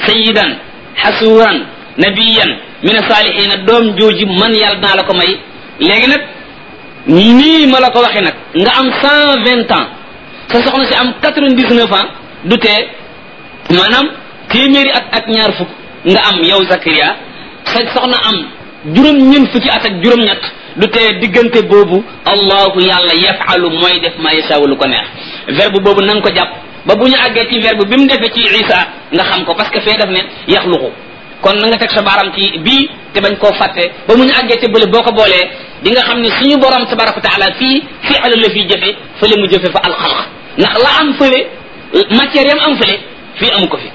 sayidan xasuuran nabiyan min asaalihina doom jooji man yàlla naa la ko may léegi nag nii ma la ko waxee nag nga am cent vingt ans sa soxna si am quatre-vingt-dix-neuf ans du tee maanaam téeméeri at ak ñaar fukk nga am yow Zakaria sa soxna am juróom-ñeent fukki at ak juróom-ñett du tee diggante boobu allahu yàlla yafalu mooy def ma yasaawu lu ko neex verbe boobu na nga ko jàpp ba bu ñu àggee ci verbe bi mu defee ci isa nga xam ko parce que fee def ne yaxluqu kon na nga teg sa baaram ci bii te bañ koo fàtte ba mu ñu àggee te bële boo ko boolee di nga xam ne suñu borom tabaraka wa taala fii fi'lu la fii jëfe fële mu jëfe fa alxalq ndax la am fële matière yam am fële fii amu ko fi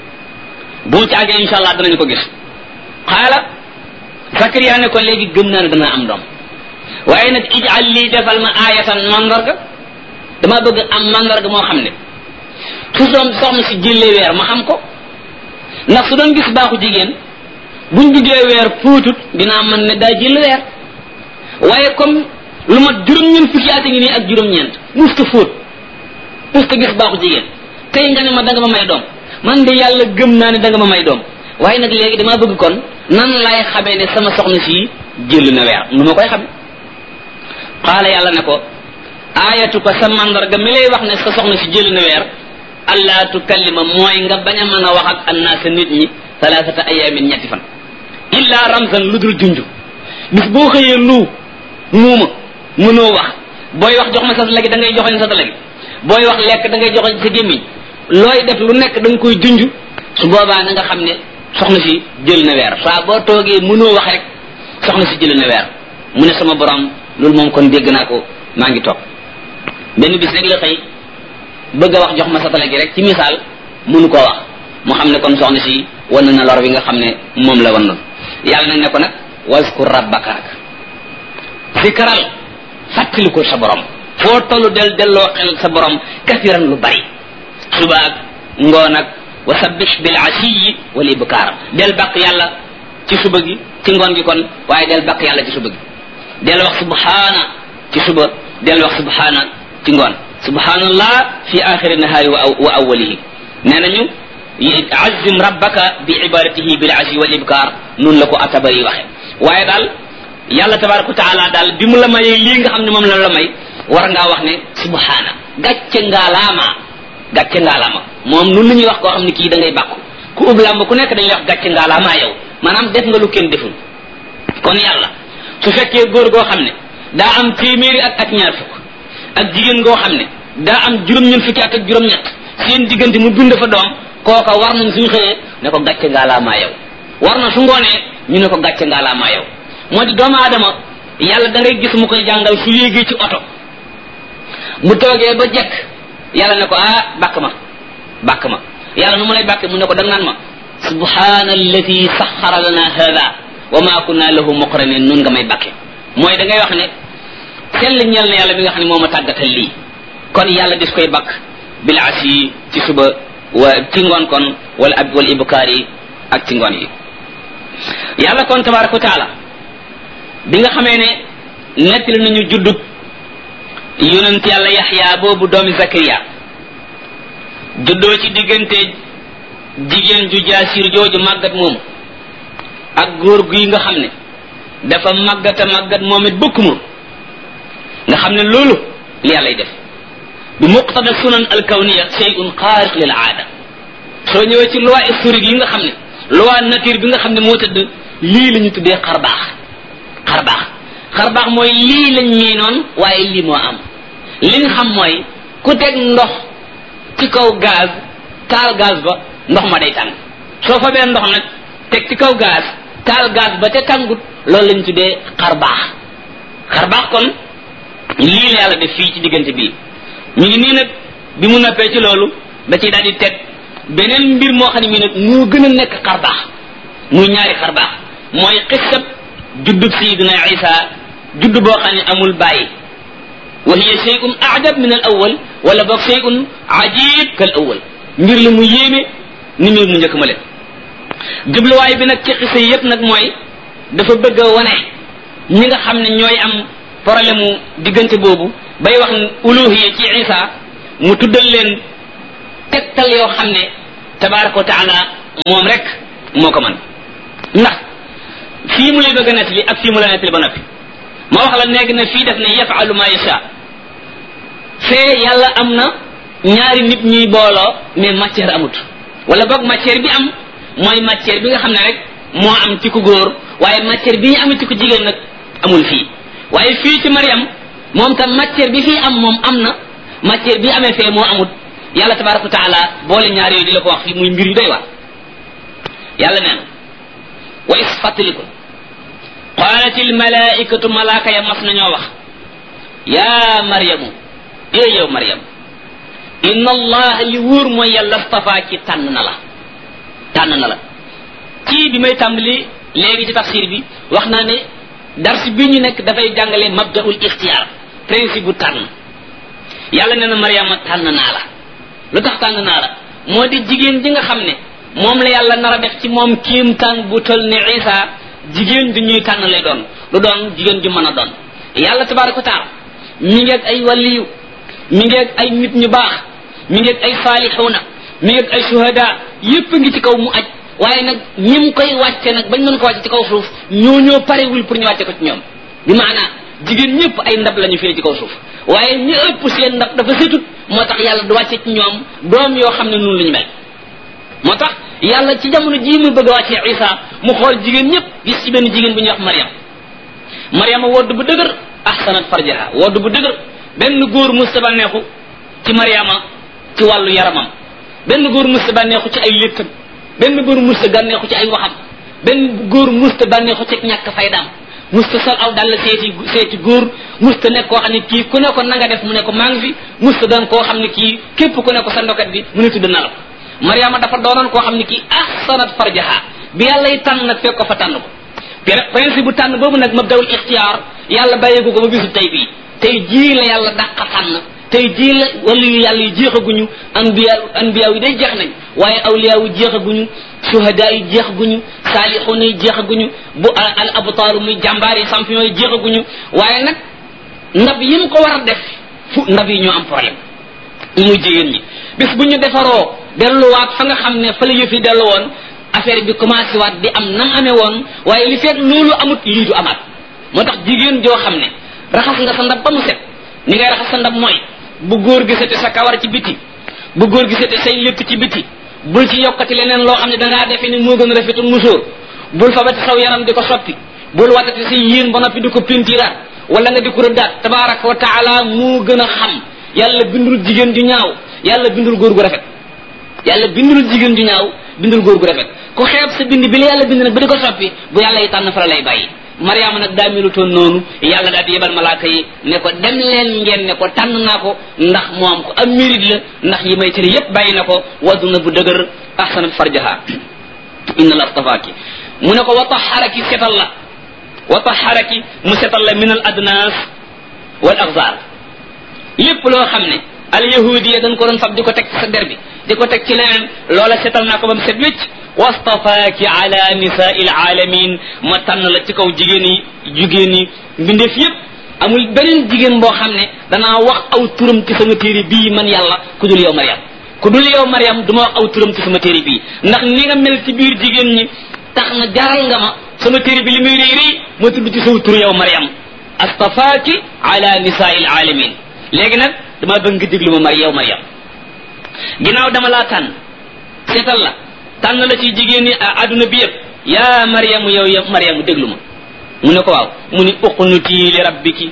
bu mu ci àggee insha allah danañu ko gis xaala Zakariya ne ko léegi gëm naa ne danaa am doom waaye nag ijal lii defal ma aayatan mandarga dama bëgg am mandarga moo xam ne su doom soxna si jëlee weer ma xam ko ndax su doon gis baaxu jigéen buñ buggee weer puutut dinaa mën ne daa jël weer waaye comme lu mat juróom-ñeent fukki at ngi nii ak juróom-ñeent musta fóot musta gis baaxu jigéen tey nga ne ma danga ma may doom man de yàlla gëm naa ne danga ma may doom waaye nag léegi damaa bëgg kon nan lay xamee ne sama soxna si jël na weer nu ma koy xame qaala yàlla ne ko aayatu ko sa mandarga mi lay wax ne sa soxna si jël na weer allah tukallima mooy nga bañ a mën a wax ak annaasa nit ñi talaatata ayaamin ñetti fan illa ramzan lu dul junj bis boo xëyee lu muuma mënoo wax booy wax jox ma sa lagi da ngay joxoñ sa lagi booy wax lekk da ngay joxoñ sa gémmiñ looy def lu nekk da nga koy junj su boobaa na nga xam ne soxna si jël na weer saa boo toogee mënoo wax rek soxna si jël na weer mu ne sama borom loolu moom kon dégg naa ko maa ngi toog benn bis rek la xëy bëgg a wax jox ma satala gi rek ci misaal mënu koo wax mu xam ne kon soxna si wan na lor bi nga xam ne moom la wan yàlla nag ne ko nag waskur rabbaka nag zikral fàttaliku sa borom foo tollu del delloo xel sa borom kasiran lu bari suba ak ngoon ak wa sabbih bil asiyi wal ibkaar del baq yàlla ci suba gi ci ngoon gi kon waaye del baq yàlla ci suba gi del wax subhaana ci suba del wax subhaana ci ngoon subhanallah fi axiri nahaari wa awwalihi nee nañu azim rabbaka bi ibadatihi bil asi wal ibkar nun la ko atabari waxe waaye daal yàlla tabaraka wa taala daal bi mu la mayee lii nga xam ne moom la la may war ngaa wax ne subhana gàcce ngaalaama gàcce ngaalaama moom nun la ñuy wax koo xam ne kii da ngay bàkku ku ub làmb ku nekk dañuy wax gàcce ngaalaama yow maanaam def nga lu kenn deful kon yàlla su fekkee góor goo xam ne daa am téeméeri at ak ñaar fukk ak jigéen goo xam ne daa am juróom-ñeent fukki at ak juróom-ñett seen diggante mu bind fa doom kooka war nañ suñu xëyee ne ko gàcce ngaalaamaa yow war na su ngoonee ñu ne ko gàcce ngaalaamaa yow moo di doomu aadama yàlla da ngay gis mu koy jàngal su yéegee ci oto mu toogee ba jekk yàlla ne ko ah bàkk ma bàkk ma yàlla nu mu lay bàkke mu ne ko dang naan ma subhana allati saxara lana hada wa ma kunna lahu muqrinin nun nga may bàkke mooy da ngay wax ne sell ñeel na yàlla bi nga xam ne moo ma tàggatal lii kon yàlla dis koy bakk bil asi ci suba wa ci ngoon kon wala ab wala ibkaar yi ak ci ngoon yi yàlla kon tabaraka wa taala bi nga xamee ne nettali nañu juddub yonent yàlla yaxya boobu doomi zakariya juddoo ci diggante jigéen ju jaasir jooju màggat moomu ak góor gi nga xam ne dafa màggata màggat moom it bëkk mu nga xam ne loolu li yàllay def bi muqtada sunan alkawniya shay'un xaariq lil aada soo ñëwee ci loi historique yi nga xam ne loi nature bi nga xam ne moo tëdd lii la ñu tuddee xarbaax xarbaax xarbaax mooy lii lañ miinoon waaye lii moo am li nga xam mooy ku teg ndox ci kaw gaz taal gaz ba ndox ma day tàng soo fa bee ndox nag teg ci kaw gaz taal gaz ba te tàngut loolu lañ tuddee xarbaax xarbaax kon lii la yàlla def fii ci diggante bii ñu ngi nii nag bi mu noppee ci loolu da ciy daal di teg beneen mbir moo xam ne mii nag moo gën a nekk xarbaax muy ñaari xarbaax mooy xissab juddub sayidina isa judd boo xam ne amul bàyyi wa hiya shay'un ajab min al awal wala boog shay'un ajib kal awal mbir la mu yéeme ni mbir mu njëkk ma leen jubluwaay bi nag ci xisa yi yépp nag mooy dafa bëgg a wane ñi nga xam ne ñooy am problème mu diggante boobu bay wax uluhiya ci isa mu tuddal leen tegtal yoo xam ne tabaraka wa taala moom rek moo ko man ndax fii mu lay bëgg a nettali ak fii mu la nettali ba noppi ma wax la nekk na fii def ne yafalu ma yasha fee yàlla am na ñaari nit ñuy booloo mais matière amut wala boog matière bi am mooy matière bi nga xam ne rek moo am ci ku góor waaye matière bi ñu am ci ku jigéen nag amul fii waaye fii ci Mariam moom tam matière bi fii am moom am na matière bi amee fee moo amut yàlla tabaraka wa taala boole ñaar yooyu di la ko wax fii muy mbir yu doy waar yàlla nee na wa is fàttaliku qaalat il malaikatu malaaka ya mas nañoo wax yaa maryamu ee yow maryam inna allah li wóor mooy yàlla stafaa ci tànn na la tànn na la ci bi may tàmbali léegi ci tafsir bi wax naa ne dars bi ñu nekk dafay jàngale mabdaul ixtiyaar principe bu tànn yàlla nee na maryama tànn naa la lu tax tànn naa la moo di jigéen ji nga xam ne moom la yàlla nar a def ci moom kiimtaan bu tol ne isa jigéen ju ñuy tànn lay doon lu doon jigéen ju mën a doon yàlla tabaraka wa taala mi ngeeg ay waliyu mi ngeeg ay nit ñu baax mi ngeeg ay saalixuuna mi ngeeg ay shuhada yépp ngi ci kaw mu aj waaye nag ñim koy wàcce nag bañ mën ko wàcce ci kaw suuf ñoo ñoo parewul pour ñu wàcce ko ci ñoom bi maanaa jigéen ñëpp ay ndab la ñu fii ci kaw suuf waaye ñi ëpp seen ndab dafa setut moo tax yàlla du wàcce ci ñoom doom yoo xam ne noonu la ñu mel moo tax yàlla ci jamono jii muy bëgg a wàccee isa mu xool jigéen ñëpp gis ci benn jigéen bu ñuy wax mariam mariama wodd bu dëgër ahsanat farjaha wodd bu dëgër benn góor musta bànneexu ci mariama ci wàllu yaramam benn góor musta bànneexu ci ay léttam benn góor musta bànneexu ci ay waxam benn góor musta bànneexu ci ñàkk faydaam musta sol aw dàll seeti seeti góor musta nekk koo xam ne kii ku ne ko na nga def mu ne ko maa ngi fi musta doon koo xam ne kii képp ku ne ko sa ndokat bi mu ne tudd na la ko mariama dafa doonoon koo xam ne kii ahsanat farjaha bi yàlla yi tànn nag fekk ko fa tànn ko principe bu tànn boobu nag mabdawul ixtiyaar yàlla bàyyeeku ko ba bisu tey bii tey jii la yàlla dàq tànn tey jii la wala yu yàlla yi jeexaguñu anbiya anbiya yi day jeex nañ waaye awliya yi jeexaguñu shuhada yi jeexaguñu saalixuuna yi jeexaguñu bu al abtaaru muy jàmbaar yi champion yi jeexaguñu waaye nag ndab yi mu ko war a def fu ndab yi ñoo am problème muy jigéen ñi bis bu ñu defaroo delluwaat fa nga xam ne fa la yëf yi dellu woon affaire bi commencé waat di am nam amee woon waaye li fekk loolu amut lii du amaat moo tax jigéen joo xam ne raxas nga sa ndab ba mu set ni ngay raxas sa ndab mooy bu góor gisate sa kawar ci biti bu góor gisate say létt ci biti bul ci yokkati leneen loo xam ne dangaa defe ni moo gën a rafetul musóor bul fabati saw yaram di ko soppi bul watati sa yéen ba noppi di ko pintiraat wala nga di ko rëddaat tabaraka wa taala moo gën a xam yàlla bindul jigéen ju ñaaw yàlla bindul góor gu rafet yàlla bindul jigéen ju ñaaw bindul góor gu rafet ku xeeb sa bind bi la yàlla bind nag ba di ko soppi bu yàlla yi tànn fa la lay bàyyi mariama nag daa melutoon noonu yàlla daal di yebal malaaka yi ne ko dem leen ngeen ne ko tànn naa ko ndax moom ko am mérite la ndax yi may tëri yépp bàyyi na ko waddu na bu dëgër ahsanat farjaha inna la astafaaki mu ne ko wa taharaki setal la wa taharaki mu setal la min al adnas wal axzar lépp loo xam ne al yahudiya dañ ko doon fab di ko teg ci sa der bi di ko teg ci leneen loola setal naa ko ba mu set wécc wastafaaki ala nisaai alaalamin ma tànn la ci kaw jigéen yi jigéen yi mbindeef yépp amul beneen jigéen boo xam ne danaa wax aw turam ci sama téere bii man yàlla ku dul yow mariam ku dul yow mariam du ma wax aw turam ci sama téere bii ndax ni nga mel ci biir jigéen ñi tax na jaral nga ma sama téere bi li muy rëy rëy ma tudd ci saw tur yow mariam astafaaki ala nisaai alaalamin léegi nag dama bëgg nga déglu ma mar yow mariam ginnaaw dama laa tànn seetal la tànn la ci jigéen ñi àdduna bi yëpp yaa mariamu yow yow mariamu déglu ma mu ne ko waaw mu ni uqnuti li rabbiki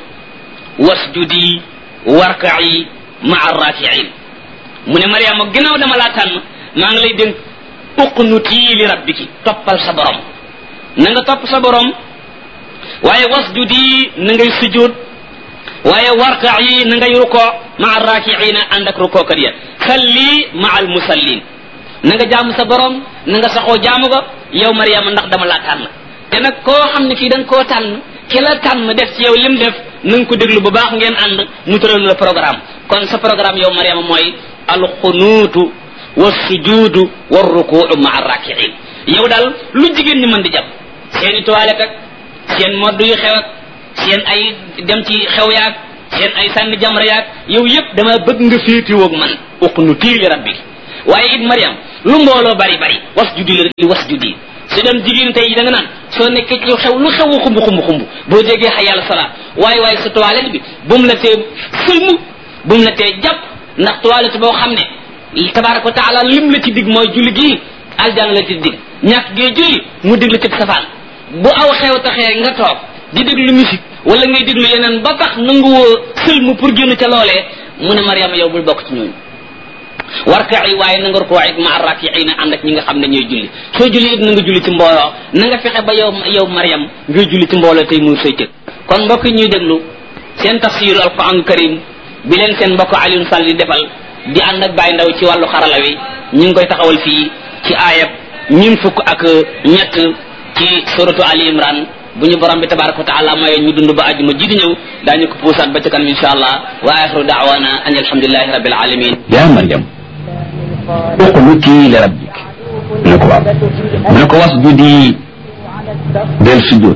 wasjudi warka'i maa rakiin mu ne mariama ginnaaw dama laa tànn maa ngi lay dénk uqnuti li rabbiki toppal sa borom na nga topp sa borom waaye wasjudi na ngay sujud waaye warka yi na ngay ruko maa rakiina ànd ak rukookat ya salli maa al musallin na nga jaamu sa borom na nga saxoo jaamu ko yow mariama ndax dama laa tànn te nag koo xam ne kii da nga koo tànn ki la tànn def ci yow lim def na nga ko déglu bu baax ngeen ànd mu tëral la programme kon sa programme yow mariama mooy alxunuutu wa sujudu wa rukuu maa rakiin yow daal lu jigéen ñi mën di jàpp seen i toilette ak seen modd yu xew ak seen ay dem ci xew yaag seen ay sànni jamra yaag yow yëpp dama bëgg nga féetiwoog man uqnutii li rabbi waaye it mariam lu mbooloo bari bari was judi la li was judi su doon jigéen tey da nga naan soo nekkee ci xew lu xew xumb xumb xumb boo déggee xa yàlla salaat waaye waaye sa toilette bi bu mu la tee sëlmu bu mu la tee jàpp ndax toilette boo xam ne tabaraka wa taala lim la ci dig mooy julli gii aljana la ci dig ñàkk gee julli mu dig la ci safaan bu aw xew taxee nga toog di déglu musique wala ngay déglu yeneen ba tax nanguwoo sëlmu pour génn ca loolee mu ne Mariama yow bul bokk ci ñooñu warka yi waaye na nga rukoo it ma arrak yi na ànd ak ñi nga xam ne ñooy julli soo julli it na nga julli ci mbooloo na nga fexe ba yow yow Mariam ngay julli ci mbooloo tey muur say cëg kon mbokk yi ñuy déglu seen tafsiru alquran karim bi leen seen mbokk Alioune Sall di defal di ànd ak Baye Ndaw ci wàllu xarala wi ñu ngi koy taxawal fii ci aayab ñun fukk ak ñett ci suratu Ali Imran bu ñu borom bi tabaraka wa taala maye ñu dund ba àjjuma ji di ñëw daañu ko puusaat ba ca kanam insha allah wa axiru daawana an alhamdulilahi rabbil alamin yaa Maryam uqnuti li rabbik mu ne ko waaw mu ne ko wasjudi del sujud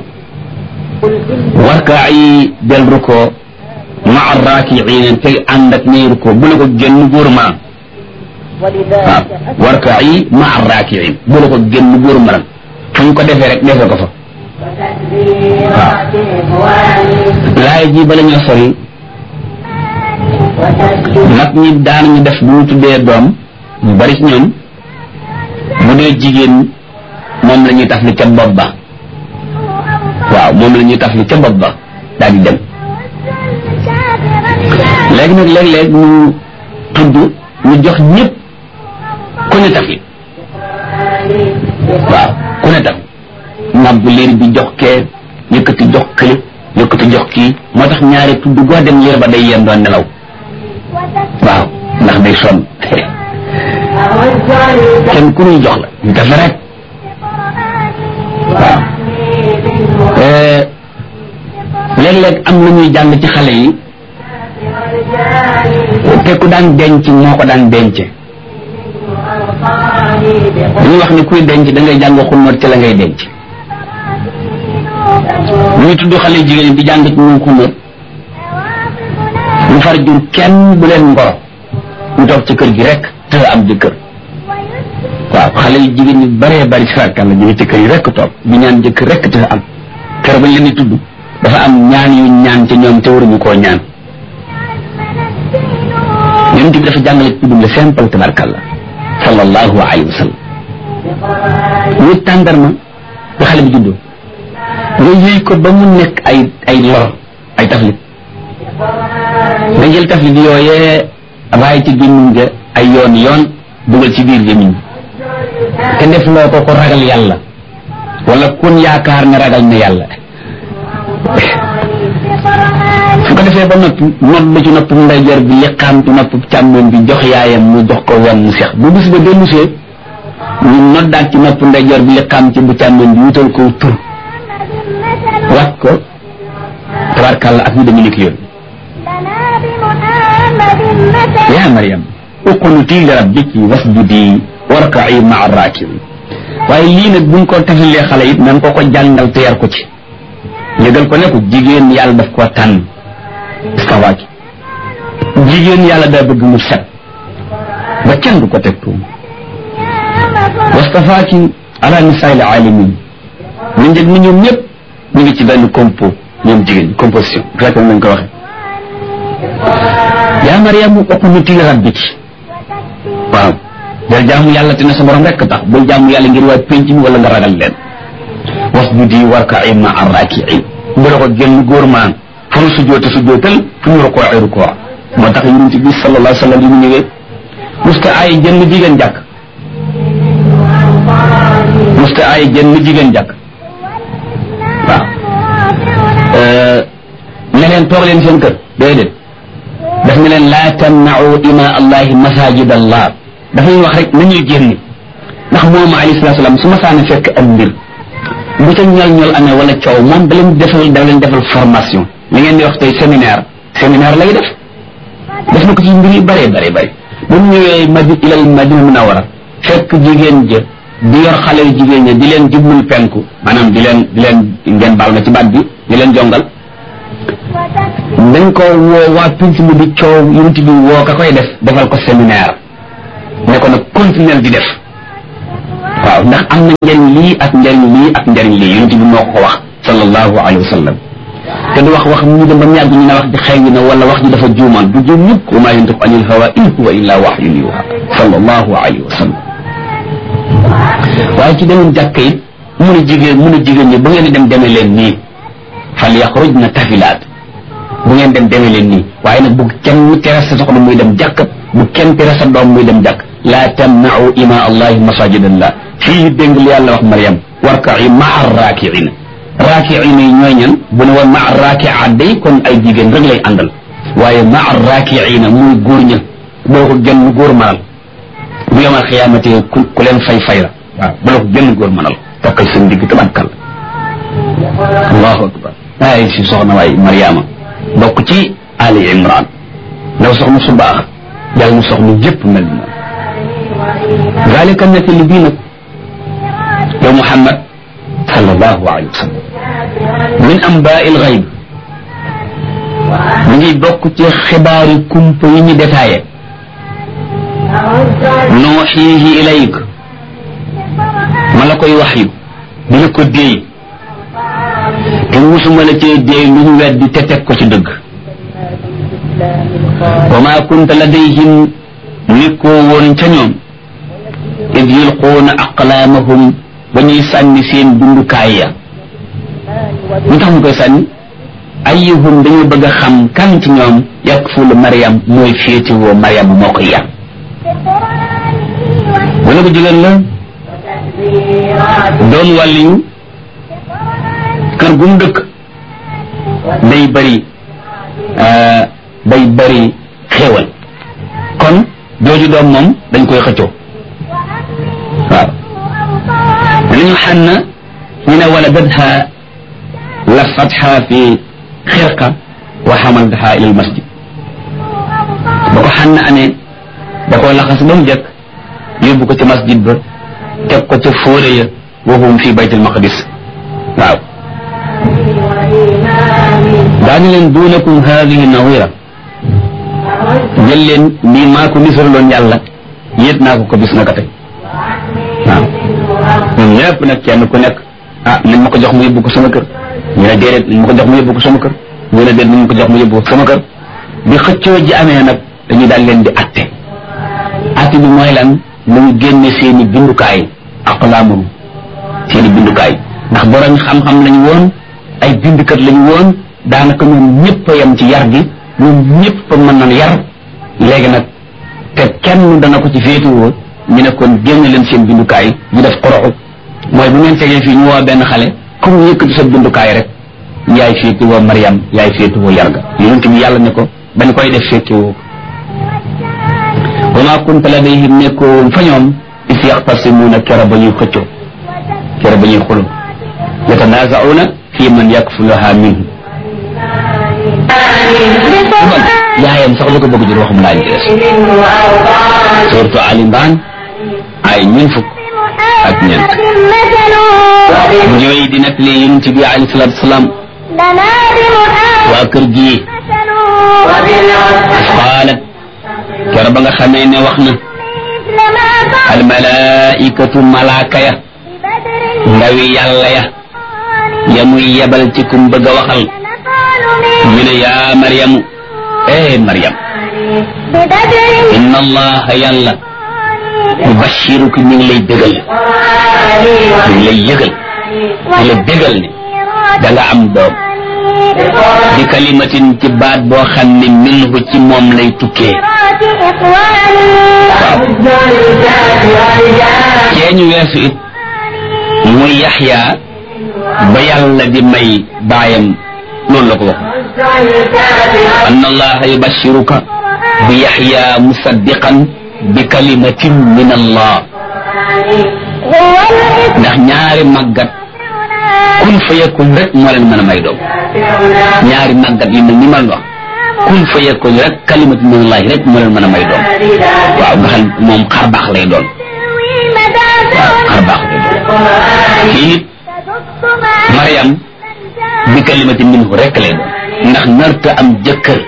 warkaayi del ruko maa raakiina tey ànd ak ñay ruko bu la ko génn góor ma waaw warkaayi maa raakiin bu la ko génn góor ma fu ñu ko defee rek defee ko fa waaw laay ji bala ñoo sori mag ñi daan ñu def bu ñu tuddee doom ñu bari ci ñoom bu dee jigéen moom la ñuy taf li ca bopp ba waaw moom la ñuy taf li ca bopp ba daal di dem léegi nag léeg-léeg ñu tudd ñu jox ñëpp ku ne taf li waaw ku ne taf nàbbu liir bi jox kee yëkkati jox kële yëkkati jox kii moo tax ñaari tudd goo dem liir ba day yem doon nelaw waaw ndax day sonn kenn ku ñuy jox la ñu def la rek waaw léeg-léeg am na ñuy jàng ci xale yi te ku daan denc moo ko daan denc dañuy wax ni kuy denc da ngay jàng xunóot ci la ngay denc ñuy tudd xale jigéen di jàng ci moom xunóot ñu far jur kenn bu leen ngoro ñu toog ci kër gi rek te am jëkkër waaw xale yu jigéen ñi bëree bëri si rakkal la ñu ngi ci kër yi rek toog di ñaan jëkkër rek te am kër bañ leen di tudd dafa am ñaan yu ñaan ci ñoom te waruñu koo ñaan yonent bi dafa jàngale ci tuddum le simple tabarkalla sallallahu alayhi wa sallam ñu tàndarma ba xale bi juddoo nga yëy ko ba mu nekk ay ay lor ay taflit nga jël taflit yooyee raay ci gémmiñ ga ay yoon yoon dugal ci biir gémmiñ te def loo ko ko ragal yàlla wala kun yaakaar ne ragal na yàlla su ko defee ba noppi nodd ci nopp ndeyjoor bi liqaam ci nopp càmmoñ bi jox yaayam mu jox ko wenn mu seex bu bis ba dellusee ñu noddaat ci nopp ndeyjoor bi liqaam ci bu càmmoñ bi wutal ko tur wat ko tabarkàlla ak ñu demee ni ki yoon yaa Maryam uqnuti li rabbiki wasjudi warka'i ma'a raakiin waaye lii nag buñ ko tafalee xale it na nga ko ko jàngal te yar ko ci yëgal ko ne ko jigéen yàlla daf koo tànn istawaaki jigéen yàlla daa bëgg mu set ba kenn du ko teg tuum wastafaaki ala nisaa'il aalamiin ñu njëg ni ñoom ñëpp ñu ngi ci benn compo ñoom jigéen composition bu fekkee nañ ko waxee yaa Mariam uqnuti li rabbiki waaw del jaamu yàlla te ne sa borom rekk tax bul jaamu yàlla ngir waa penc mi wala nga ragal leen wasjudi warka'i ma'a raaki'iin bu la ko génn góor maan fu nu sujjoote sujjootal fu ñu rukoo ay rukoo moo tax yonent bi sallallahu alayhi wa sallam yi mu ñëwee musta ay jënn jigéen jàkk musta ay jënn jigéen jàkk waaw ne leen toog leen seen kër déedéet daf ne leen laa tamna'u ima allahi masajid allah dafay wax rek nañuy génn ndax moom alayhi salatu salaam su ma saana fekk am mbir bu ca ñol ñol amee wala coow moom da leen defal da leen defal formation li ngeen di wax tey séminaire séminaire lay def def na ko ci mbir yu bëree bëri bëri ba mu ñëwee madi ilal madina munawara fekk jigéen ja di yor xale yu jigéen ña di leen jublul penku maanaam di leen di leen ngeen baal ma ci baat bi di leen jongal dañ ko woo waa pinc mi di coow yunti bi woo ka koy def defal ko séminaire ne ko nag continuer di def waaw ndax am na njariñ lii ak njariñ lii ak njariñ lii yonent bi moo ko wax sallallahu alayhi wa sallam te du wax wax ñu dem ba mu yàgg ñu ne wax ji xëy na wala wax ji dafa juumaan du juum mukk wa maa yantiqu anil hawa in huwa illa wahyun yuha sallallahu alayhi wa sallam waaye ci demoon jàkka it mun a jigéen mun a jigéen ñi bu ngeen di dem demee leen nii fal yaxrujna tafilaat bu ngeen dem demee leen nii waaye nag bu kenn tere sa soxna muy dem jàkk bu kenn tere sa doom muy dem jàkk laa tamnau ima allahi masajidallah fii dégg li yàlla wax Mariam warka'i maa raakiina raakiina yi ñooy ñan bu ne woon maa raakiaat day kon ay jigéen rek lay àndal waaye maa raakiina muy góor ña boo ko genn góor manal bu yomal xiyaamate ku ku leen fay fay la waaw bu la ko genn góor manal takkal seen digg tabatkal allahu akbar ay si soxna waay Mariama bokk ci Ali Imran ndaw soxna su baax yàlla mu soxna yëpp mel ni moom zalika nettali bii nag yow Muhammad sallallahu alayhi wa sallam min ambaail xayb mu ngi bokk ci xibaari kumpa yi ñu détaillé nuuxiihi ilayk ma la koy wax yu di la ko déey te musuma la cee déey lu ñu weddi te teg ko ci dëgg wa maa kunta ladayhim nekkoo woon ca ñoom id yulquuna aqlaamahum ba ñuy sànni seen bindukaay ya ñu tax mu koy sànni ayyuhum dañoo bëgg a xam kan ci ñoom yakfulu Mariam mooy féetewoo Mariam moo koy yar wala ko jigéen la doon wàlliyu kër gu mu dëkk day bëri day bëri xéewal kon jooju doom moom dañ koy xëccoo waaw danañu xànn ñu ne wala dadha lafatha fi xirqa wa xamaltaha ila almasjid ba ko xànn amee da koo laxas ba mu jëkk yóbbu ko ci masjid ba teg ko ca fóore ya wahum fi bayt almaqdis waaw daañu leen duunakum haadihi nawira jël leen lii maa ko nisaraloon yàlla yéet naa ko ko bis naka tey waaw ñun ñëpp nag kenn ku nekk ah nañ ma ko jox mu yóbbu ko sama kër ñu ne déedéet nañ ma ko jox mu yóbbu ko sama kër ñu ne déet nañ ma ko jox mu yóbbu ko sama kër bi xëccoo ji amee nag dañuy daal leen di atte atte bi mooy lan nañu génne seeni bindukaay aqlaamum seeni bindukaay ndax borom xam-xam lañu woon ay bindukat lañu woon daanaka ñoom ñëpp a yem ci yar gi ñoom ñëpp a mën na yar léegi nag te kenn dana ko ci féetuwoo ñu ne kon génn leen seen bindukaay ñu def xoroxu mooy bu ngeen tegee fii ñu woo benn xale comme yëkkati sa bindukaay rek yaay féetuwoo Mariam yaay féetuwoo yar ga yonent bi yàlla ne ko bañ koy def féetewoo wa maa kunta ladayhim nekkoo woon fa ñoom is yaxtasimuuna kera ba ñuy xëccoo kera ba ñuy xuloo yatanaazauna fi man yakfuluha minhu man yaayam sax la ko bëgg jur waxum laañ ci des surtout Ali Imran ay ñun fukk ak ñeent ñooy di nekk li yonent bi alayhi salaatu wasalaam waa kër gi qaalat kera ba nga xamee ne wax na al malaikatu malaaka ya ndawi yàlla ya ya muy yebal ci kum bëgg a waxal ñu ne yaa maryamu eh maryam inna allaha yàlla yubashiruki mi ngi lay bégal mi ngi lay yëgal mi ngi lay bégal ne da nga am doom di kalimatin ci baat boo xam ne minhu ci moom lay tukkee waaw cee ñu weesu it muy yaxya ba yàlla di may baayam loolu la ko wax anna allaha yubashiruka bi yaxya musaddiqan bi kalimatin min allah ndax ñaari màggat kun fa yakun rek moo leen mën a may doom ñaari màggat yi mel ni man wax kun fa yakun rek kalimatu min allah rek moo leen mën a may doom waaw nga xam moom xar baax lay doon waaw xar baax lay doon kii it Mariam bi kalimati minhu rek lay doon ndax narta am jëkkër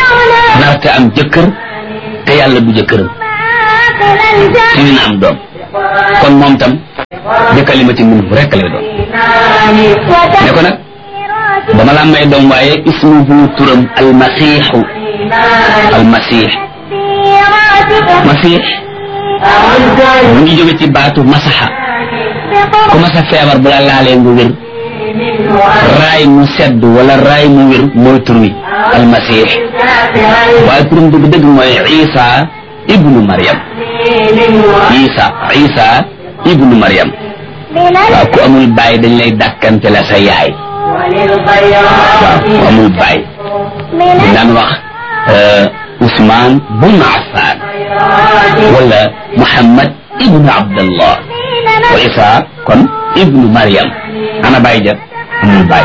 narta am jëkkër te yàlla du jëkkëram te dina am doom kon moom tam bi kalimati minhu rek lay doon ne ko nag dama la may doom waaye ismuhu turam almasiixu almasiix masiix mu ngi jóge ci baatu masaxa ku masa feebar bu la laalee nga wér raay mu sedd wala raay mu wér mooy tur wi almasiix waaye turam dëgg dëgg mooy isa ibnu mariam isa isa ibnu mariam waaw ku amul baay dañ lay dàkkante la sa yaay waaw ku amul baay dañ daan wax Ousmane bun Affan wala Muhammad ibnu Abdallah wa Isa kon ibnu Mariam ana baay ja amul baay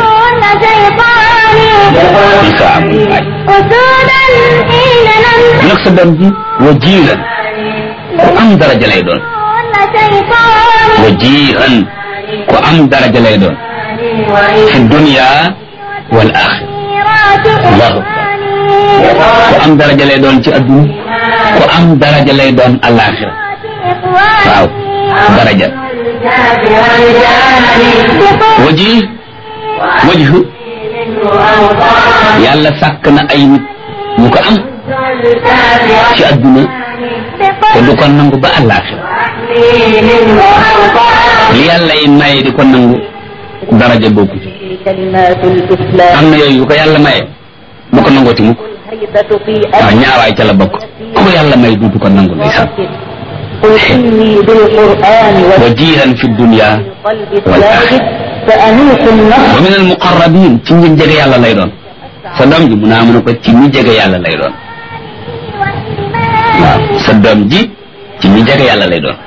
Isa amul baay nag sa doom ji wajiiran ku am daraja lay doon wajiiran ku am daraja lay doon fi dunya wal axira allahu akbar ku am daraja lay doon ci adduna ku am daraja lay doon alaxira waaw daraja waji wajhu yàlla sàkk na ay nit ñu ko am ci adduna te du ko nangu ba alaxira li yàlla yi maye di ko nangu daraja bokku ci am na yooyu yu ko yàlla maye bu ko nangooti mukk waaw ñaawaay ca la bokk ku ko yàlla may duutu ko nangu ndeysaan wajihan fi dunya wal axira wa min al muqarrabin ci ñi jege yàlla lay doon sa doom ji mu naa mën a ko ci ñi jege yàlla lay doon waaw sa doom ji ci ñi jege yàlla lay doon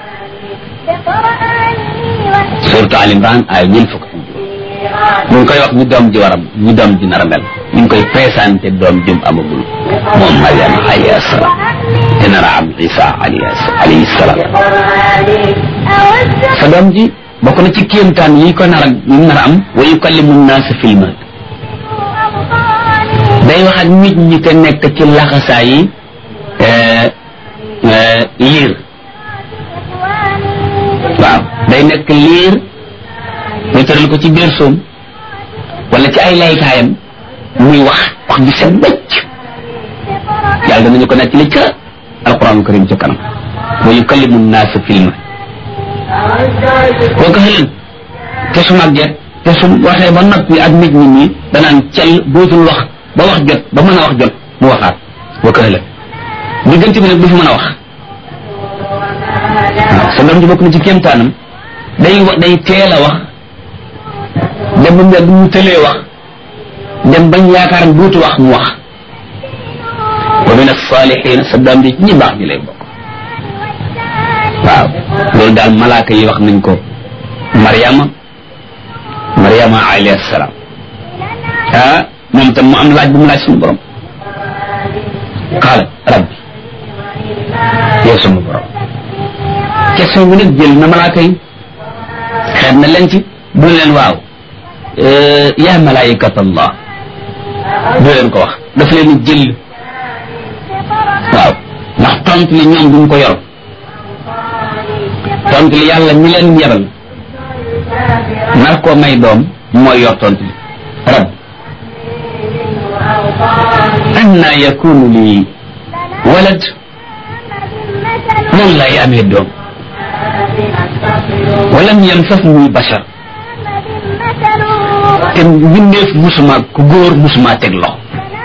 surtout Al Imran ay ñeent fukk ñu ngi koy wax ñu doom ji waram ñu doom ji nar a mel ñu ngi koy présenté doom jëm amagul moom Mariam alayhi salaam te nar a am Isa alayhi salaam sa doom ji bokk na ci kéemtaan yi ko nar a yi nar a am wa yukallimu naasa fil mahd day wax ak nit ñi te nekk ci laxasaa yi liir waaw day nekk liir ñu tëral ko ci biir soom wala ci ay laytaayam muy wax wax bi set bëcc yàlla danañu ko nekk li ca alquran karim ca kanam wa yukallimu naasa filma boo ko xëlan te su màgget te su waxee ba noppi ak nit ñi nii danaan cel dootul wax ba wax jot ba mën a wax jot mu waxaat boo ko xëlan diggante bi nag du fi mën a wax waaw sa doom ji bokk na ci kéemtaanam day wa day teel a wax dem ba mu yàgg mu tëlee wax dem bañ yaakaar duutu wax mu wax wa min as-salihin sa doom ji ñi baax ñi lay bokk waaw loolu daal malaaka yi wax nañ ko Mariama Mariama alayhi salaam ah moom tam mu am laaj bu mu laaj suñu borom qaala rabbi yow sama borom question bi nag jël na malaaka yi xeet na leen ci bu leen waaw yaa malaayikat allah du leen ko wax daf leen jël waaw ndax tontu li ñoom duñ ko yor tontu li yàlla ñi leen yebal nar koo may doom mooy yor tontu li rab anna yakunu li walad nan lay amee doom walam yamsasni bashar te mbindeef musuma ku góor musuma teg loxo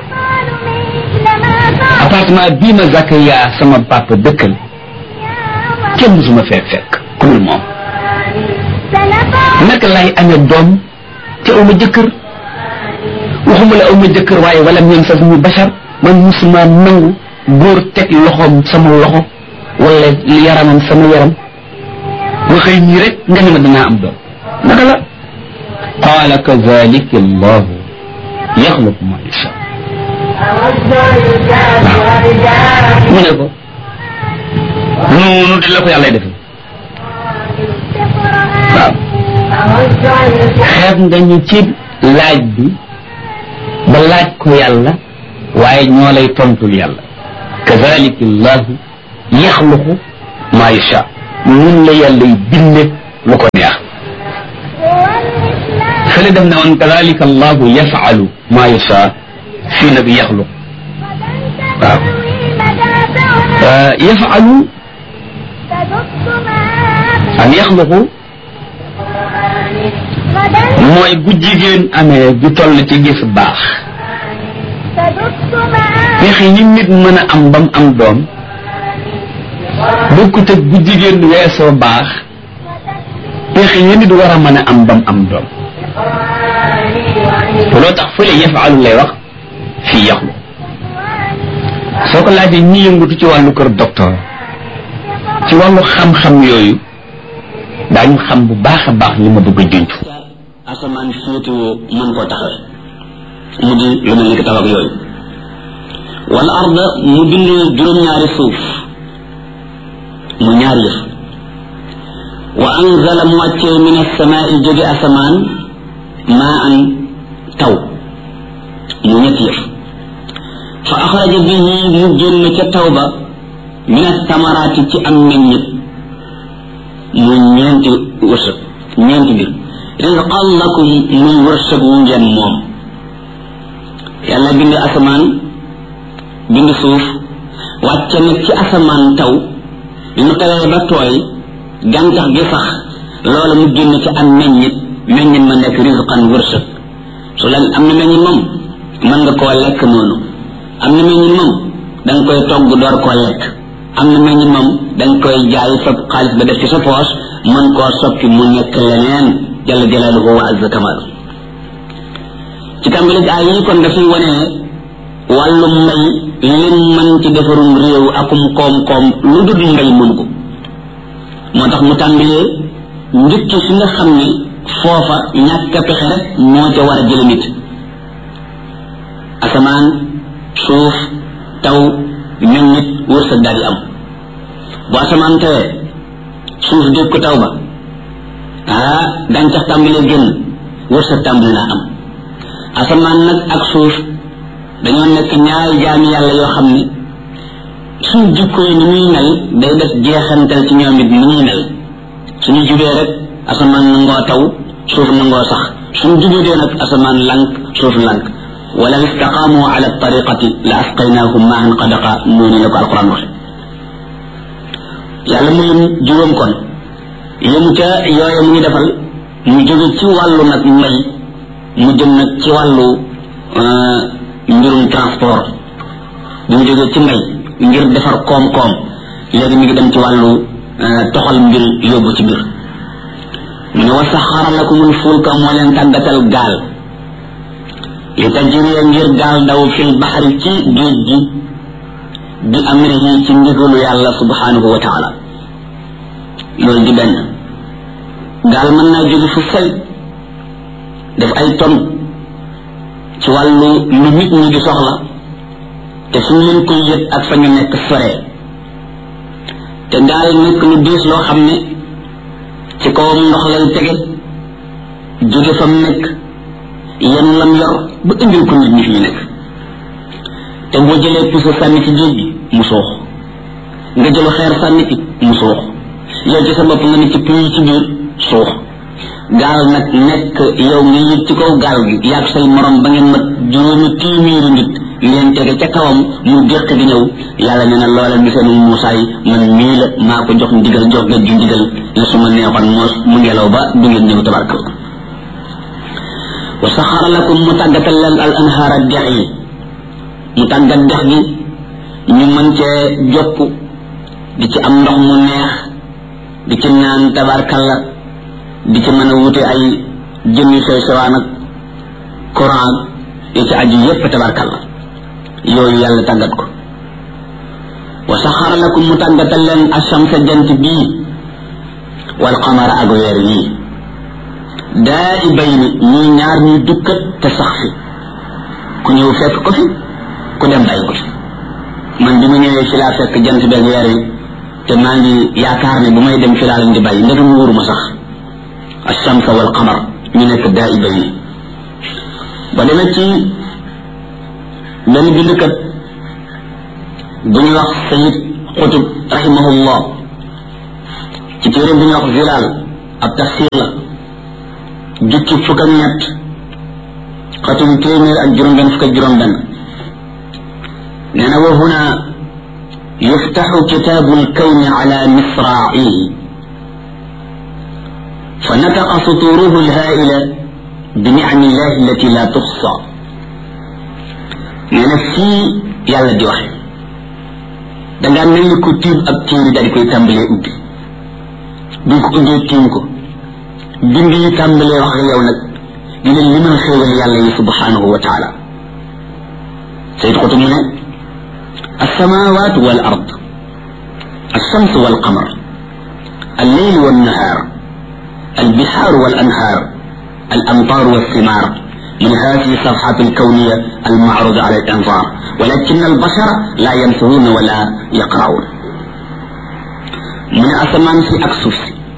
appartement bii ma Zakaria sama papa dëkkal kenn musuma fee fekk ku dul moom naka lay amee doom te aw ma jëkkër waxuma la aw ma jëkkër waaye walam yamsasni bashar man musuma nangu góor teg loxoom sama loxo wala yaramam sama yaram nga xëy ñii rek nga ne ma danaa am doom naka la qaala kadalika allahu yaxluqu ma yasha mu ne ko noonu di la ko yàlla defee waaw xeeb nga ñu ci laaj bi ba laaj ko yàlla waaye ñoo lay tontul yàlla kadalika allahu yaxluqu ma yasha nun la yàlla y binde lu ko neex fële def ne woon kadalika allahu yafalu ma yasha fii na bi yaxluq waaw yafalu an yaxluqu mooy bu jigéen amee bu toll ci gis baax pexe yi nit mën a am bam am doom bokkut ak bu jigéen weesoo baax pexe yi nit war a mën a am bam am doom loo tax fële yafalu lay wax fii yaxlu soo ko laajee ñi yëngutu ci wàllu kër docteur ci wàllu xam-xam yooyu daañu xam bu baax a baax li ma bëgg a junj asamaan féetewoo mën koo taxawe mu di lu mel ni ki taw ak yooyu wala arda mu bind juróom-ñaari suuf mu ñaari yëf wa anzala mu wàccee min asamaai jóge asamaan maa an taw mu ñetti yëf fa axraja bihi mu génn ca taw ba min asamaraati ci am meññit mu ñeenti wërsëg ñeenti mbir rizqan lakum muy wërsëg wu ngeen moom yàlla bind asamaan bind suuf wàcce nag ci asamaan taw bi mu tawee ba tooy gàncax gi sax loola mu génn ci am meññit meññit ma nekk rizqan wërsëg su la am na meññit moom mën nga koo lekk noonu am na meññit moom da nga koy togg door koo lekk am na meññit moom da nga koy jaay sa xaalis ba def ci sa poos mën koo soppi mu nekk leneen jalla jalaaluhu wa azza kamaalu ci tàmbali ay yi kon dafay wane wàllu mbay lim mën ci defarum réew akum koom-koom lu dul mbay mën ko moo tax mu tàmbalee njëkk fi nga xam ne foofa ñàkk a pexe rek moo ca war a jële nit asamaan suuf taw ñun nit wërsëg daal di am bu asamaan tawee suuf dégg ko taw ba ah gàncax tàmbalee génn wërsëg tàmbali naa am asamaan nag ak suuf dañoo nekk ñaari jaami yàlla yoo xam ne suñ jikko yi ni muy mel day def jeexantal ci ñoom it ni ñuy mel suñu jubee rek asamaan nangoo taw suuf nangoo sax suñ jubee nag asamaan lank suuf lank wala istaqaamu ala tariqati la asqaynahum maahan qadaqa noonu la ko alquran waxe yàlla mu lim juróom kon yëmu ca yooye mu ngi defal mu jóge ci wàllu nag mbay mu jëm nag ci wàllu mbirum transport bi mu jógee ci mbay ngir defar koom-koom léegi mi ngi dem ci wàllu toxal mbir yóbbu ci mbir mu ne wa saxara lakumul fulka moo leen tàggatal gaal li tajriya ngir gaal daw fil baxari ci géej gi bi amrihi ci ndigalu yàlla subhanahu wa taala loolu di benn gaal mën naa jóge fu sel def ay ton ci wàllu lu nit ñi di soxla te suñu leen koy yët ak fa ñu nekk sore te gaal nekk lu diis loo xam ne ci kawam ndox lay tege jóge fa mu nekk yenn lam yor ba indil ko nit ñi fi ñu nekk te boo jëlee puso sànni ci géej gi mu suux nga jëlu xeer sànni ci mu suux yow ci sa bopp nga ne ci puy ci biir suux gaal nag nekk yow nga yëg ci kaw gaal gi yaag say morom ba ngeen mat juróomi téeméeri nit ngeen tege ca kawam mu déq di ñëw yàlla nee na loola du seen muusaa yi man mii la maa ko jox ndigal jox nga ju ndigal la su ma neexoon moos mu ngelaw ba du ngeen ñëw tabarkal wa saxara lakum mu tàggatal leen al anhaara dex yi mu tàggat dex gi ñu mën cee jokk di ci am ndox mu neex di ci naan tabarkalla di ci mën a wute ay jën yu sew sewaan ak courant yi ci aju yépp tabarkalla yooyu yàlla tàggat ko wa saxara lakum mu tàggatal leen ashamsa jant bii wal qamara ak weer yii daa i bay ni ñuy ñaar ñuy dukkat te sax fi ku ñëw fekk ko fi ku dem bàyyi ko fi man bi ma ñëwee fi laa fekk jant beeg weer yi te maa ngi yaakaar ne bu may dem fi laa leen di bàyyi ndegam wóoruma sax alchamsa wal qamar ñu nekk daa i bay ni ba demee ci benn bindkat bu ñuy wax sayid xutub rahimahullah ci téere bu ñuy wax zilaal ab tafsir la jukki fukk ak ñett xatum téeméer ak juróom benn fukk ak juróom benn nee na wa huna yuftaxu kitaabu lkawni ala misraa'ihi fa nataqa suturuhu lhaa'ila bi nicami illahi allati la tuxsa nee na fii yàlla di waxe dangaa mel ni ko tiim ab téere daal di koy tàmbalee ubbi bi ko ubbee tiim ko bind yi tàmbalee wax ak yow nag di leen limal xéewal yàlla yi subhanahu wa taala sayid xutu mu ne السماوات والأرض الشمس والقمر الليل والنهار البحار والأنهار الأمطار والثمار من هذه الصفحات الكونية المعروض على الأنظار ولكن البشر لا ينفذون ولا يقرؤون من أسمان في أكسوس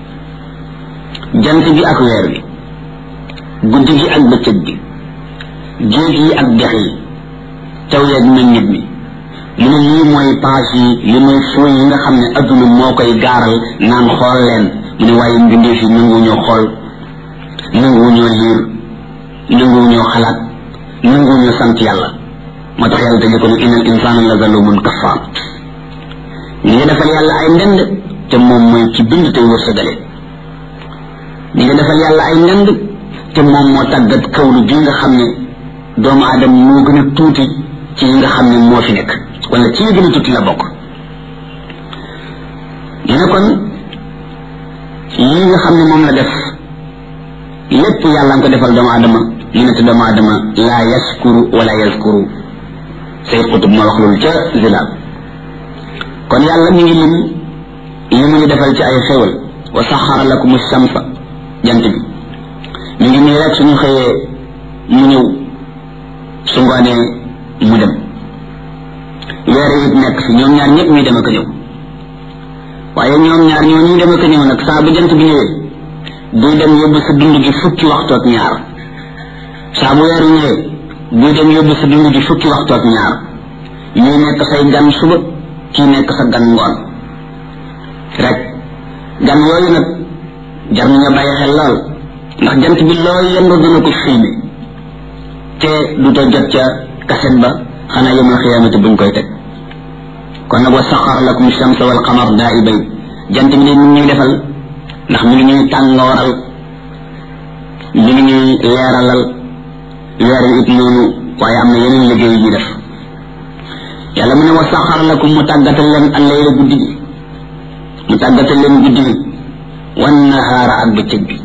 جنت بي أكوير بي guddi gi ak bëccëg bi géej yi ak dex yi taw yeeg meññit mi mu ne lii mooy page yi li mooy fooy yi nga xam ne adduna moo koy gaaral naan xool leen mu ne waaye mbindeef yi nanguwuñoo xool nanguwuñoo liir nanguwuñoo xalaat nanguwuñoo sant yàlla moo tax yàlla tëjee ko ne inal insana la zalumun kafaar ñi nga defal yàlla ay ndend te moom mooy ci bind tey wërsëgale ñi nga defal yàlla ay ndend te moom moo tàggat kawlu bi nga xam ne doomu aadama moo gën a tuuti ci yi nga xam ne moo fi nekk wala ci yi gën a tuuti la bokk ñu ne kon yi nga xam ne moom la def lépp yàlla nga ko defal doomu aadama ñu ne te doomu aadama laa yaskuru wala yaskuru sayid xutub moo wax loolu ca zilaal kon yàlla mi ngi lim li mu ngi defal ci ay xéwal wa saxara lakum shamsa jant bi mi ngi nii rek suñu xëyee mu ñëw su ngoonee mu dem weer it nekk fi ñoom ñaar ñëpp ñuy dem ak a ñëw waaye ñoom ñaar ñoo ñuy dem ak a ñëw nag saa bu jant bi ñëwee buy dem yóbbu sa dund gi fukki waxtu ak ñaar saa bu weer ñëwee buy dem yóbbu sa dund gi fukki waxtu ak ñaar ñuy nekk say gan suba kii nekk sa gan ngoon rek gan yooyu nag jar nañu bàyyi xel lool ndax jant bi loo yëngu dina ko filmé te du to jot ca kaset ba xanaa yawmal xiyaamati buñ koy teg kon nag wa saxar lakum shamsa wal qamar daa'ibay jant bi de mi ngi ñuy defal ndax mi ngi ñuy tàngooral mi ngi ñuy leeralal weer wi it noonu waaye am na yeneen liggéey yu ñuy def yàlla mu ne wa saxar lakum mu tàggatal leen al layla guddi gi mu tàggatal leen guddi gi wan nahaara ak bëccëg bi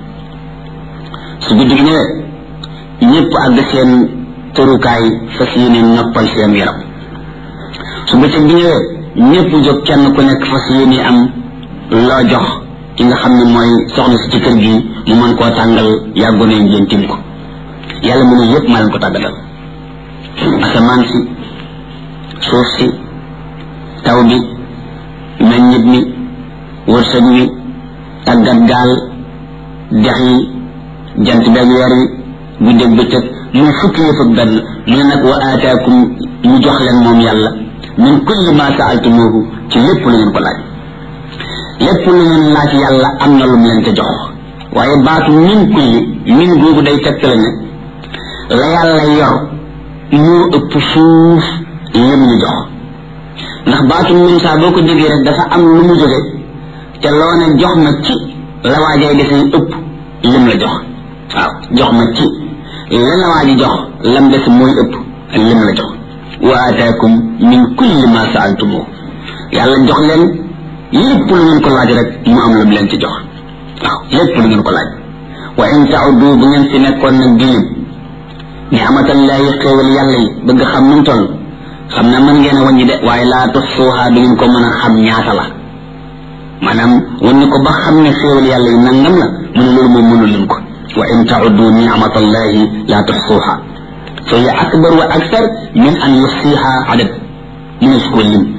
su guddi gi ñëwee ñëpp àgg seen tërukaay fas yéene noppal seen yaram su bëccëg bi ñëwee ñëpp jóg kenn ku nekk fas yéene am loo jox ki nga xam ne mooy soxna si ci kër gi mu mën koo tàngal yàggu ne ngeen tim ko yàlla mu ne yëpp maa leen ko tàggatal asamaan si suuf si taw bi meññit mi wërsëg mi tàggat gaal dex yi jant beeg weer wi guddeeg bëccëg muy fukki yëf ak benn mu ne nag wa aataakum mu jox leen moom yàlla min kulli ma saaltumuhu ci lépp lu ngeen ko laaj lépp lu ngeen laaj yàlla am na lu mu leen ca jox waaye baatu min kulli min googu day tegtale ne la yàlla yor moo ëpp fuuf lim ñu jox ndax baatu min saa boo ko déggee rek dafa am lu mu jóge te loo ne jox ma ci la waajay desee ëpp lim la jox waaw jox ma ci la la waa ji jox lam des mooy ëpp lim la jox wa ataakum min kulli ma saaltumu yàlla jox leen lépp lu ngeen ko laaj rek mu am lam leen ci jox waaw lépp lu ngeen ko laaj wa in tauddu bu ngeen fi nekkoon nag di lim ni amatallahi xéewal yàlla yi bëgg xam nu mu toll xam na mën ngeen a wàññi de waaye laa tuxsuuha du ngeen ko mën a xam ñaata la maanaam wàññi ko ba xam ne xéewal yàlla yi nangam la mu ne loolu moom mënu leen ko wa in tauddu nicmatallahi laa tuxsuuha fa hiya akbar wa akthar min an yuxsiha adad mu ne su ko lim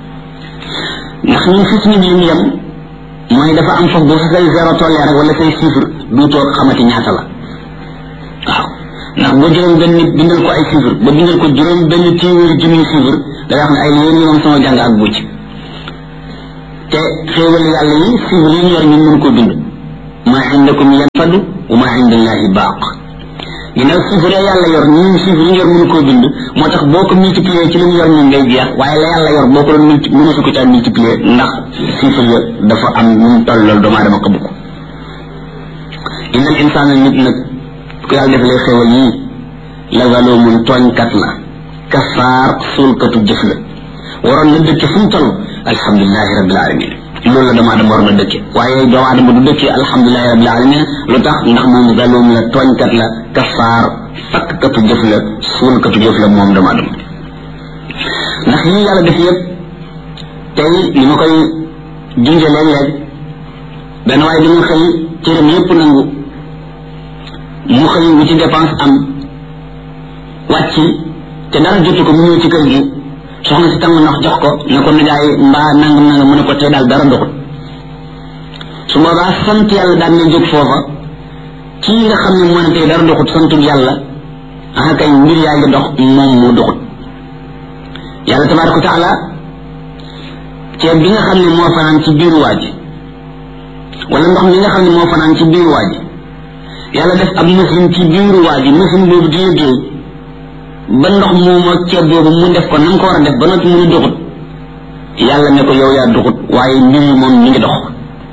ndax ñun fi suñu lim yem mooy dafa am foofu bu sa say zéro tollee rek wala say chiffre du toog xamati ñaata la waaw ndax ba juróom benn nit bindal ko ay chiffre ba bindal ko juróom benn téeméeri junniy chiffre da wax ne ay yéen yi moom sama jàng ak bucc te xéewal yàlla yi chiffre yi ñu yor ñun mën koo bind ma indakum yanfadu wa ma indallahi baaq ginnaaw chiffre yàlla yor ñun chiffre yi ñu yor mënu koo bind moo tax boo ko multiplier ci li mu yor ñun ngay jeex waaye la yàlla yor boo ko doon multi mënu su ko caa multiplier ndax chiffre ya dafa am ñu mu toll loolu doomu aadama xabu ko innal insaana nit nag ku yàlla def lay xéewal yii la zalumun tooñkat la kafaar suulkatu jëf la waroon na dëkke fu mu toll alhamdulilahi rabbil alamin loolu la doomu aadama war na dëkke waaye doomu aadama du dëkke alhamdulilahi rabbil alamin lu tax ndax moom zalum la tooñkat la kafaar fakkatu jëf la suulkatu jëf la moom doomu aadama ndax yi yàlla def yëpp tey ni ma koy junje léeg-léeg benn waaye dañu xëy cëram yëpp nangu mu xëy wu ci dépense am wàcc te dara jotu ko mu ñëw ci kër gi soxna si tàng ndox jox ko ne ko nijaay mbaa nangam nangam mu ne ko tey daal dara ndoxut su boobaa sant yàlla daan na jóg foofa kii nga xam ne moo ne tey dara ndoxut santul yàlla ah kay mbir yaa ngi dox moom moo doxut yàlla tabaraka wa taala ceeb bi nga xam ne moo fanaan ci biiru waa ji wala ndox mi nga xam ne moo fanaan ci biiru waa ji yàlla def ab machine ci biiru waa ji machine boobu di liggéey ba ndox moom ak ceeb boobu mu def ko na nga ko war a def ba noppi mu ne doxut yàlla ne ko yow yaa doxut waaye mbir yi moom mi ngi dox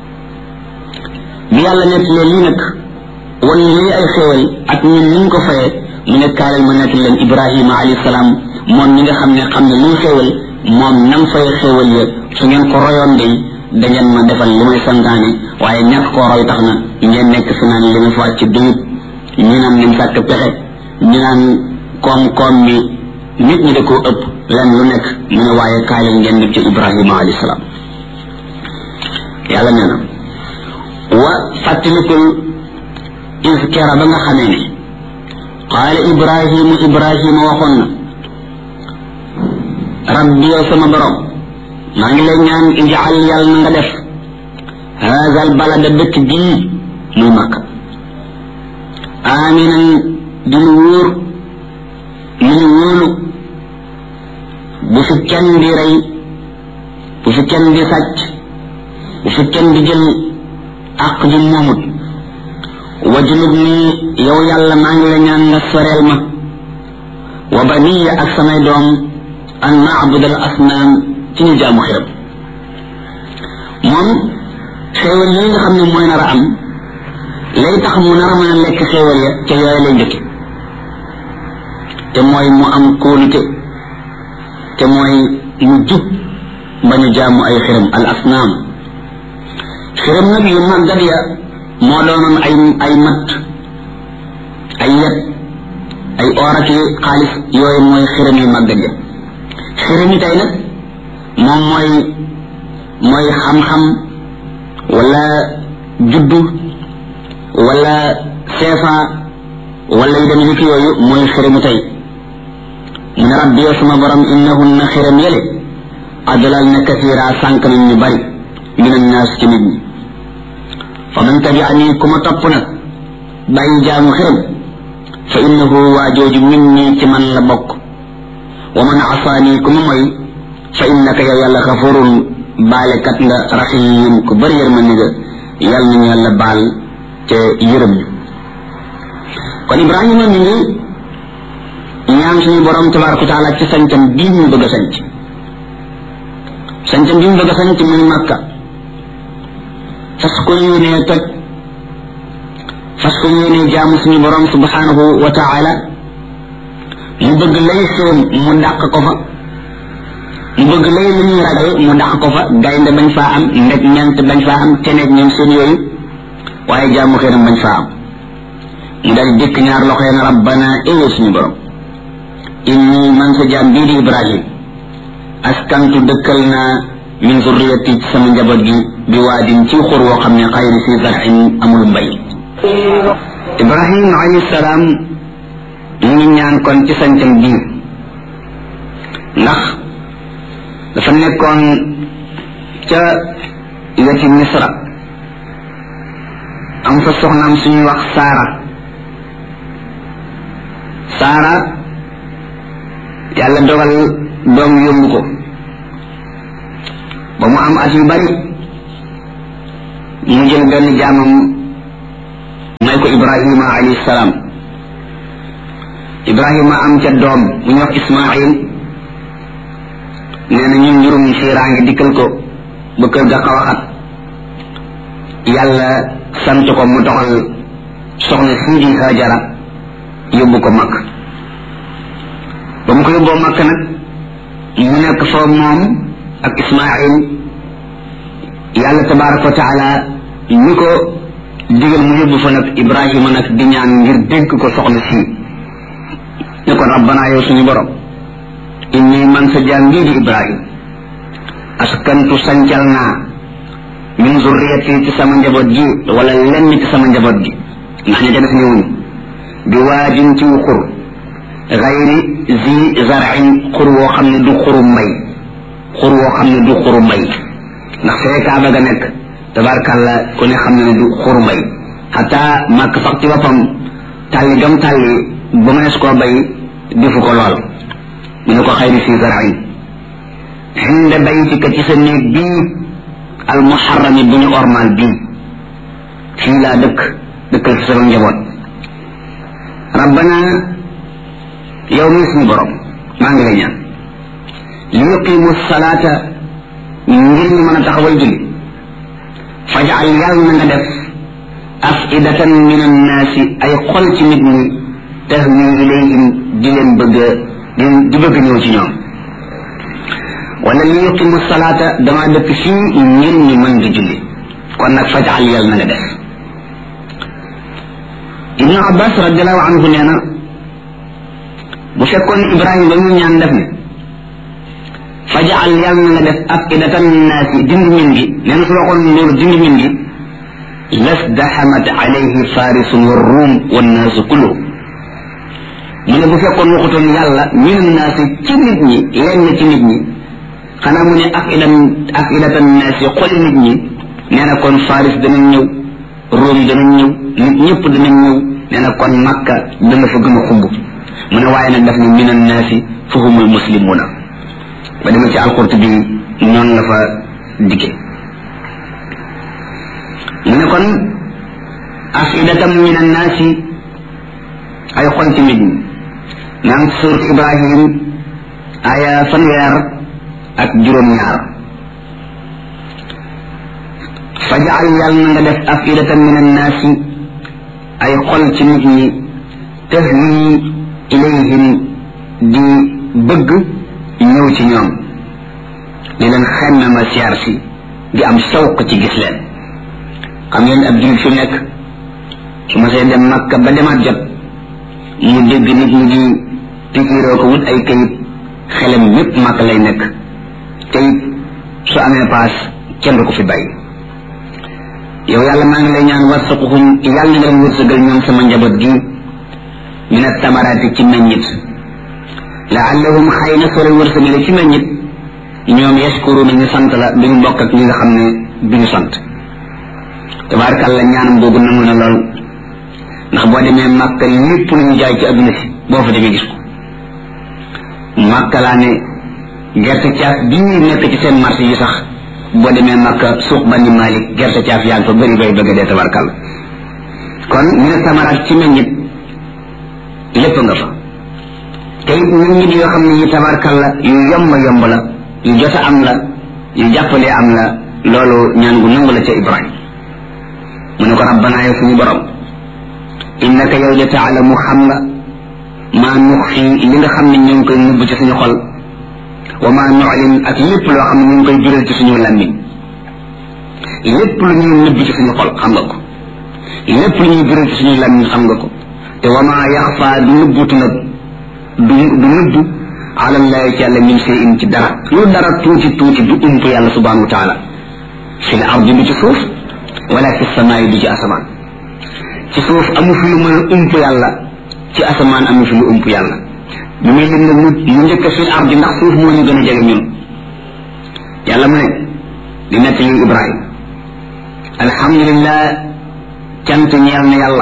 bi yàlla nekk leen lii nag wan lii ay xéewal ak ñun ni ñu ko fayee mu ne kaalal ma nekk leen ibrahima alayhi salaam moom ñi nga xam ne xam ne luy xéewal moom nam fay xéewal ya su ngeen ko royoon day da ngeen ma defal li may santaane waaye ñàkk koo roy tax na ngeen nekk fi naan li ma fa wàcc duyut ñu naan nañ sàkk pexe ñu naan koom-koom mi nit ñi da koo ëpp len lu nekk mu ne waaye kaay leen ngeen def ci ibrahima alayhi salaam yàlla nee na wa fàttalikul is kera ba nga xamee ne qaala ibrahimu ibrahima waxoon na rabbi yow sama borom maa ngi lay ñaan ijaal yàlla na nga def haza al balada dëkk bii muy makka aminan di lu wóor lu ñu wóolu bu fi kenn di rey bu fi kenn di sàcc bu fi kenn di jël àq ji moomut wajulub nii yow yàlla maa ngi la ñaan nga soreel ma wa baniya ak samay doom an naabud al asnaam ci ñu jaamu xiram moom xéewal yi nga xam ne mooy nar a am lay tax mu nar a mën a lekk xéewal ya ca yooyu lay njëkke te mooy mu am kóolute te mooy mu jub bañ a jaamu ay xiram al asnaam xiram nag yu màggat ya moo doonoon ay ay matt ay yet ay oraki xaalis yooyu mooy xiram yu màggat ya xiram yi tey nag moom mooy mooy xam-xam wala juddu wala seefa wala yu dem yëkk yooyu mooy xiramu tey mu ne rabbi yow sama borom innahunna xiram yële adlal na kasira sànq nañ ñu bari min annaas ci nit ñi fa man tabiani ku ma topp nag bàyyi jaamu xiram fa innahu waa jooju min nii ci man la bokk wa man asaani ku ma moy fa innaka yow yàlla xafurun baalekat nga rahim ku bëri yërmande nga yàlla nañu yàlla baal te yërëm ñu kon ibrahima mi ngi ñaan suñu borom tabaraka wa taala ci sañcam bii ñu bëgg a sañc sañcam bii ñu bëgg a sañc muy màkka fas ko yéenee toj fas ko yéenee jaamu suñu borom subhanahu wa taala mu bëgg lay xéem mu dàq ko fa mu bëgg lay lu ñuy ragal mu dàq ko fa gaynde bañ faa am ndeg ñant bañ faa am teneeg ñoom seen yooyu waaye jaamu xéenam bañ faa am mu dal dikk ñaar loxee na rabbana ewe suñu borom inni man sa jaam bii di ibrahim askantu dëkkal naa min zurriyati ci sama njaboot gi bi waadin ci xur woo xam ne xayri si zarin amul mbay ibrahim alayhi salaam mu ngi ñaan kon ci sancam bii ndax dafa nekkoon ca weti misra am fa soxnaam suñuy wax saara saara yàlla dogal doom yóbbu ko ba mu am at yu bari mu jël benn jaamam may ko ibrahima alayhi salaam ibrahima am ca doom bu ñu wax ismail nee na ñun njurum siiraa ngi dikkal ko ba kër ga xaw a xat yàlla sant ko mu doxal soxna sii di hajara yóbbu ko makk ba mu ko yóbboo makk nag mu nekk fa moom ak ismail yàlla tabaraka wa taala ñu ko digal mu yóbbu fa nag ibrahima nag di ñaan ngir dénk ko soxna sii ne kon rabbana yow suñu borom inni man sa jaam bii di ibrahim askantu sancal naa min zurriyati ci sama njaboot gi wala lenn ci sama njaboot gi ndax ña ca def ñëwuñu bi waajin ci xur gayri zi zarin xur woo xam ne du xuru mbay xur woo xam ne du xuru mbay ndax fee kaaba ga nekk tabarkàlla ku ne xam ne ne du xuru mbay xataa màkk sax ci boppam tàlli gam tàlli ba mënees koo bay defu ko lool mu ne ko xayri zi zarin xinde baytika ci sa néeg bii al muharrami bu ñu ormal bii fii laa dëkk dëkkal ci sama njaboot rabbana yow mi suñu borom maa ngi lay ñaan li yuqimu salaata ngir ñu mën a taxawal julli fajal yàlla na nga def afidatan min annaasi ay xol ci nit ñi tahwi ilayhim di leen bëgg di bëgg ñëw ci ñoom wala li yuqimu salaata dama dëkk fii ngir ñu mën di julli kon nag fajal yàlla na nga def ibnu abbas radiallahu anhu nee na bu fekkoon ibrahima ba mu ñaan def ne fajal yàlla na nga def afidatan naasi dindi min gi nee na su waxoon loolu dindi min gi lasdaxamat alayhi farisun wa ruum wa naasu kullu mu ne bu fekkoon waxutoon yàlla min naasi ci nit ñi lenn ci nit ñi xanaa mu ne afidan afidatan naasi xoli nit ñi nee na kon faris danañ ñëw ruum danañ ñëw nit ñëpp danañ ñëw nee na kon makka dana fa gën a xumb mu ne waaye nag daf ne min annaasi fa humul muslimuna ba demee ci alqurtubi noonu la fa dikke mu ne kon afidatam min annaasi ay xol ci nit ñi naan surat ibrahim aya fanweer ak juróom-ñaar fajal yàlla na nga def afidatan min annaasi ay xol ci nit ñi tahwi ilayhim di bëgg ñëw ci ñoom di leen xemme ma siyaar si di am sawq ci gis leen xam ngeen ab jullit fi nekk su ma see dem makka ba demaat jot mu dégg nit ñi di pikiiroo ko wut ay kayit xelam yépp makka lay nekk te it su amee paas kenn du ko fi bàyyi yow yàlla maa ngi lay ñaan warsaquhum yàlla na nga leen wërsëgal ñoom sama njaboot gi min attamaraati ci meññit laallahum xëy na soo leen wërsëgale ci meññit ñoom yashkuruna ñu sant la duñu bokk ak ñi nga xam ne duñu sant tabaarkàlla ñaanam boobu nangu na lool ndax boo demee màkka lépp lu ñu jaay ci adduna si boo fa demee gis ko màkka laa ne gerte caaf bii nekk ci seen marché yi sax boo demee makka suuq bani malik gerte caaf yaa ngi fa bëri bay bëgg dee tabarkal kon ñu ne samaraat ci meññit lépp nga fa te it meññit yoo xam ne yi tabarkal la yu yomb yomb la yu jot a am la yu jàppalee am la loolu ñaan gu nangu la ca ibrahim mu ne ko rabbana yow suñu borom innaka yow de taalamu xam nga maa nux fii li nga xam ne ñu ngi koy nubb ci suñu xol wa ma nu'lin ak lépp loo xam ne ñu ngi koy jural ci suñu làmmiñ lépp lu ñuy nëbb ci suñu xol xam nga ko lépp lu ñuy jural ci suñu làmmiñ xam nga ko te wa ma yaxfa du nëbbutu nag du du nëbb ala llahi ci yàlla min shay'in ci dara lu dara tuuti tuuti du ump yàlla subhanahu wa taala fi l ardi du ci suuf wala fi samaay du ci asamaan ci suuf amu fi lu mën a ump yàlla ci asamaan amu fi lu ump yàlla bi muy lim nag mu mu njëkk fil ardi ndax suuf moo ñu gën a jege ñun yàlla mu ne di nett yi ibrahim alhamdulillah cant ñeel na yàlla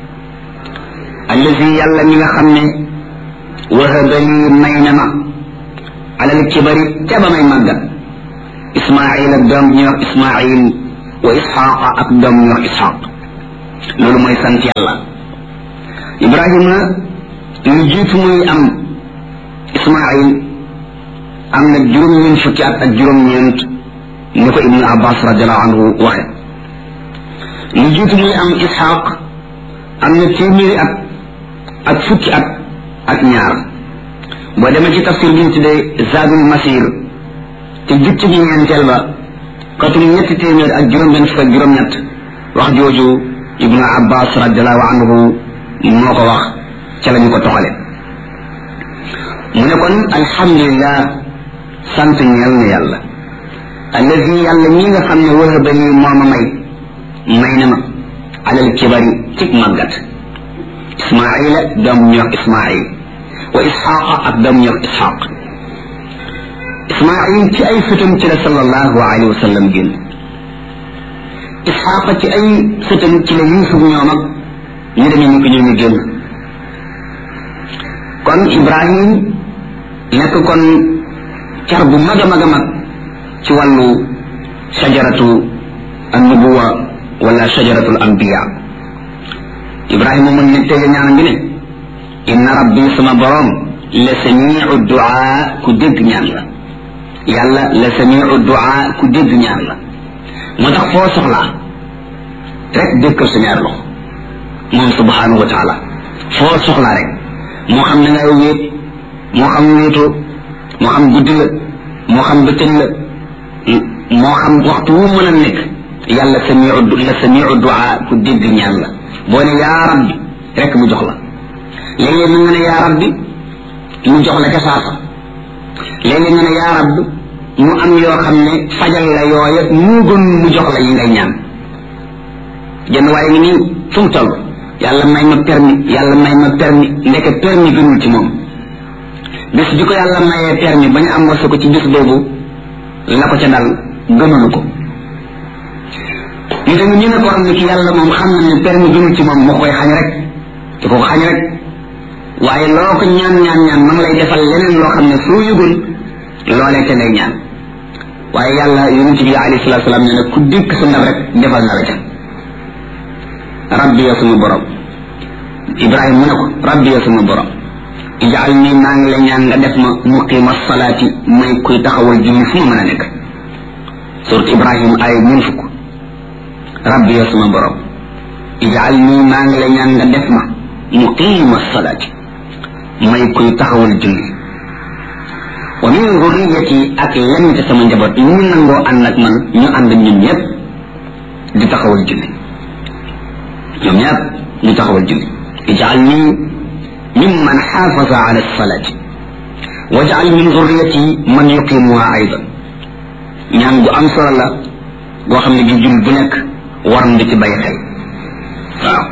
allazi yàlla mi nga xam ne wahaba lii may na ma alal kibari ca ba may màggat ismail ak doom bi ñuy wax ismail wa isxaqa ak doom ñu wax isxaq loolu mooy sant yàlla ibrahima lu jiitu muy am ismail am na juróom-ñeent fukki at ak juróom-ñeent ni ko ibnu abbas radiallahu anhu waxe lu jiitu muy am isxaq am na téeméeri at ak fukki at ak ñaar boo demee ci tafsir bi ñu tuddee zadul masir te jukki gi ñeenteel ba katum ñetti téeméer ak juróom-benn fukk ak juróom-ñett wax jooju ibnu abbas radiallahu anhu moo ko wax ca la ñu ko toxale mu ne kon alhamdulillah sant ñeel na yàlla allazi yàlla ñi nga xam ne wahaba nii moo ma may may na ma alal kibari cig màggat ismaila doom ñu wax ismail wa isxaqa ak doom ñu wax isxaq ismail ci ay sëtam ci la sallallahu alayhi wa sallam génn isxaqa ci ay sëtam ci la yusuf ñoom ak ñu demee ñu ko ñoo ñu génn kon ibrahim nekk kon car bu mag a mag a mag ci wàllu shajaratu annubuwa wala shajaratu al anbiya ibrahima mun ne tege ñaan ngi ne inna rabbi sama borom la samiu duaa ku dégg ñaan la yàlla la samiu duaa ku dégg ñaan la moo tax foo soxlaa rek dékkal sa ñaar loxo moom subhanahu wa taala foo soxlaa rek moo xam ne ngay wéet moo xam wéetoo moo xam guddi la moo xam bëccëg la moo xam waxtu wu mën a nekk yàlla samiu la samiu duaa ku dégg ñaan la boo ne yaa rabbi rek mu jox la léeg-léeg mu nga ne yaa rabbi mu jox la ca saasa léeg-léeg nga ne yaa rabbi mu am yoo xam ne fajal la yooya mu gën mu jox la yi ngay ñaan jenn waaye ngi nii fu mu toll yàlla may ma permis yàlla may ma permis ndeke permis gënul ci moom bis bi ko yàlla mayee permis ba ñu am wasa ko ci bis boobu la ko ca dal gënulu ko ñu tamit ñu ne ko xam ne ki yàlla moom xam na ne permis gënul ci moom moo koy xañ rek di ko xañ rek waaye loo ko ñaan ñaan ñaan ma ngi lay defal leneen loo xam ne soo yëgul loolee te lay ñaan waaye yàlla yonent bi alayhi salatu salaam nee na ku dikk sa ndab rek defal na la ca rabbi ya suma borom ibrahima mu ne ko rabbi ya suma borom ijaal nii maa ngi la ñaan nga def ma muqima salaati may kuy taxawal julli fu ma mën a nekk surat ibrahima ay ñun fukk rabbi ya suma borom ijaal nii maa ngi la ñaan nga def ma muqima salaati may kuy taxawal julli wa min zurriyati ak lenn ci sama njaboot ñu nangoo ànd ak man ñu ànd ñun ñëpp di taxawal julli ñoom ñëpp ñu taxawal julli ijaal nii mimman xaafaza ala salaati wajal min zurriyati man yuqimuha aydan ñaan gu am solo la goo xam ne gi jul bu nekk war na di ci bàyyi xel waaw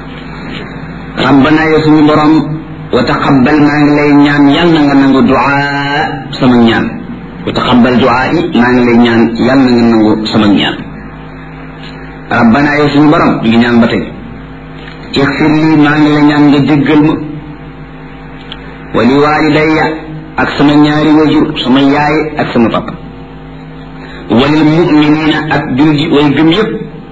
rabbana yow suñu borom wa taqabbal maa ngi lay ñaan yal na nga nangu duaa sama ñaan wa taqabbal duaa yi maa ngi lay ñaan yal na nga nangu sama ñaan rabbana yow suñu borom mi ngi ñaan ba tey ixfir lii maa ngi la ñaan nga jéggal ma wa li walidayya ak sama ñaari wajur sama yaay ak sama papa walil muminina ak julji way gëm yëpp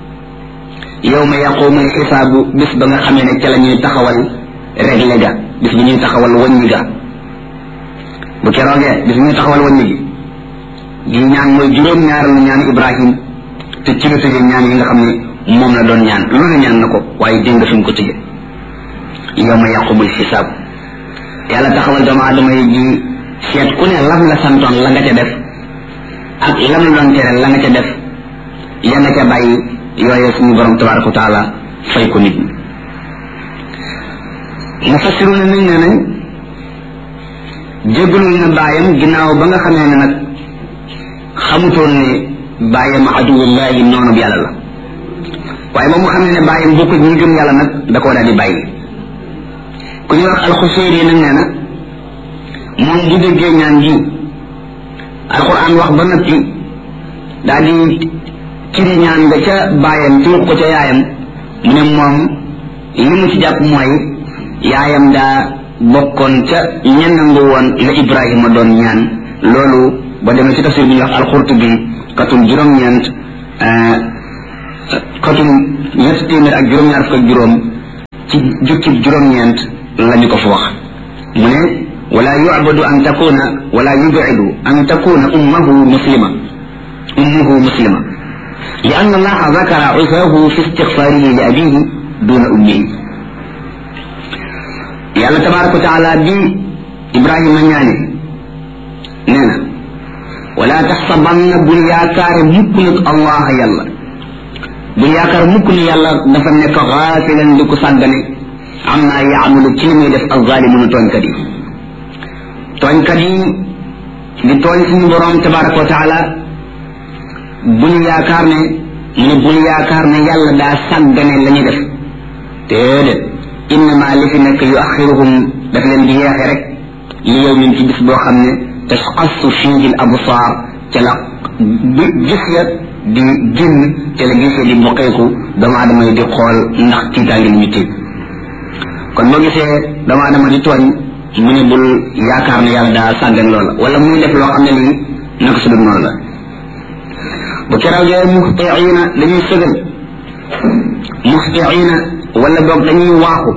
yawma yaqumu alxisaabu bis ba nga xamee ne ca la ñuy taxawal réglé ga bis bi ñuy taxawal wàññi ga bu keroogee bis bi ñuy taxawal wàññi gi gi ñaan mooy juróom ñaareelu ñaan ibrahim te ci la tëjee ñaan yi nga xam ne moom la doon ñaan lu ne ñaan na ko waaye dégg nga fi mu ko tëjee yawma yaqumu alxisaab yàlla taxawal doomu aadama yi ji seet ku ne lam la santoon la nga ca def ak lam la doon tere la nga ca def ya nga ca bàyyi yooye suñu borom tabaraka wa taala fay ko nit ñi mufassiruna nañ ne nañ jégalul na bàyyam ginnaaw ba nga xamee ne nag xamutoon ne bàyyam aduwullahi noonu bi yàlla la waaye ba mu xamee ne bàyyam bokkul ñi gëm yàlla nag da koo daal di bàyyi ku ñuy wax alxuseeri nag nee na moom bu déggee ñaan gi alquran wax ba noppi daal di ciri ñaan nga ca bàyyam ci ko ca yaayam mu ne moom li mu ci jàpp mooy yaayam daa bokkoon ca ñenangu woon la ibrahima doon ñaan loolu ba demee ci tafsir bi ñuy wax alxurtubi katum juróom-ñeent xatum ñetti téeméer ak juróom-ñaar fukk ak juróom ci jukkib juróom-ñeent lañu ko fa wax mu ne wala yucbadu an takuna wala yubcidu an takuna ummahu muslima ummuhu muslima li an allaha zakara usaahu fi istixfaarihi li abihi duna ummihi yàlla tabaraka wa taala bi ibrahima ñaane nee na wala taxsabanna bul yaakaare mukk nag allah yàlla bul yaakaar mukk ni yàlla dafa nekk xaafilan di ko sàggane am naa yaamalu ci li muy def alzalimuna tooñkat yi tooñkat yi di tooñ suñu borom tabaraka wa taala bul yaakaar ne mu ne bul yaakaar ne yàlla daa sàggane la ñuy def déedéet innama li fi nekk yu axiruhum daf leen di yeexe rek li yow min ci bis boo xam ne tasqassu fiihi al absaar ca la gis ya di génn ca la gis ya di boqeeku doomu aadama yi di xool ndax tiitaangi ñu tiit kon boo gisee doomu aadama di tooñ mu ne bul yaakaar ne yàlla daa sàggan loola wala muy def loo xam ne lii naka su dul noonu la bu keroog yooyu muxtiina dañuy sëgal muxtiina wala boog dañuy waaxu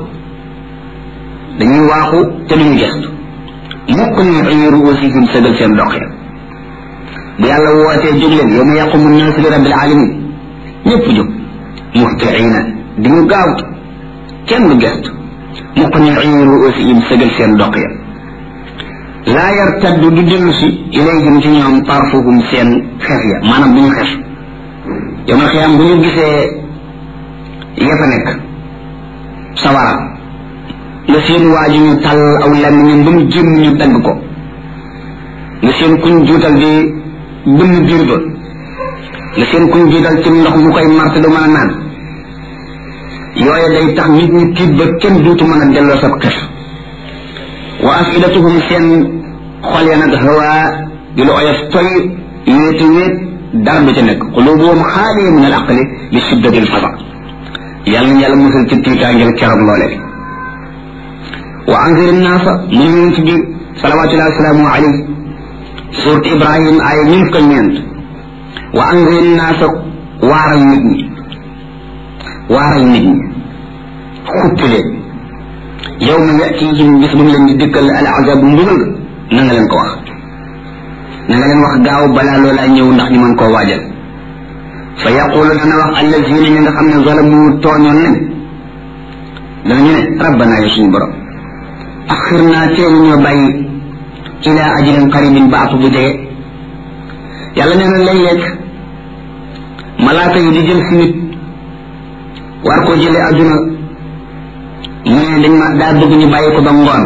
dañuy waaxu te duñu gestu mukk ni ay ruusihim sëgal seen dox ya bu yàlla wootee jóg leen yow ma yaqumu naasu li rabbil alamin ñëpp jóg muxtiina di ñu gaawtu kenn du gestu mukk ni ay ruusihim sëgal seen dox ya laa yartaddu du dellu si ilayhim ci ñoom tarfuhum seen xef ya maanaam bu ñu xef yow ma xiyam bu ñu gisee ya fa nekk sawara nga seen waaju ñu tàll aw làmmiñam ba mu génn ñu dagg ko nga seen kuñ juutal di bënn biir ba nga seen kuñ juutal ci ndox mu koy marte du mën a naan yooye day tax nit ñi tiit ba kenn duutu mën a delloo sab xef wa afidatuhum seen xol ya nag hawa di lu oyof toy wéeti wéet dara du ca nekk xulubuhum xaaliya min al aqli li shiddati al fasa yàlla na yàlla musal ci tiitaangel keroog loolee wa anzir naasa mu ngi ci biir salawatullahi wasalaamu alayhi surat ibrahim ay ñun ko ñeent wa anzir naasa waaral nit ñi waaral nit ñi xuppi leen yow ma yatihim bis bu mu leen di dikkal al azabu mbugal na nga leen ko wax na nga leen wax gaaw balaa loolaa ñëw ndax ñu mën koo waajal fa yaqulu dana wax allazina ñi nga xam ne zalamu tooñoon nañ danañu ne rabbana yow suñu borom axir naa teelu ñoo bàyyi ila ajalin qaribin ba app bu jege yàlla nee na léeg-léeg malaaka yi di jël si nit war koo jëlee adduna mu ne dañ ma daa bëgg ñu bàyyi ko ba ngoon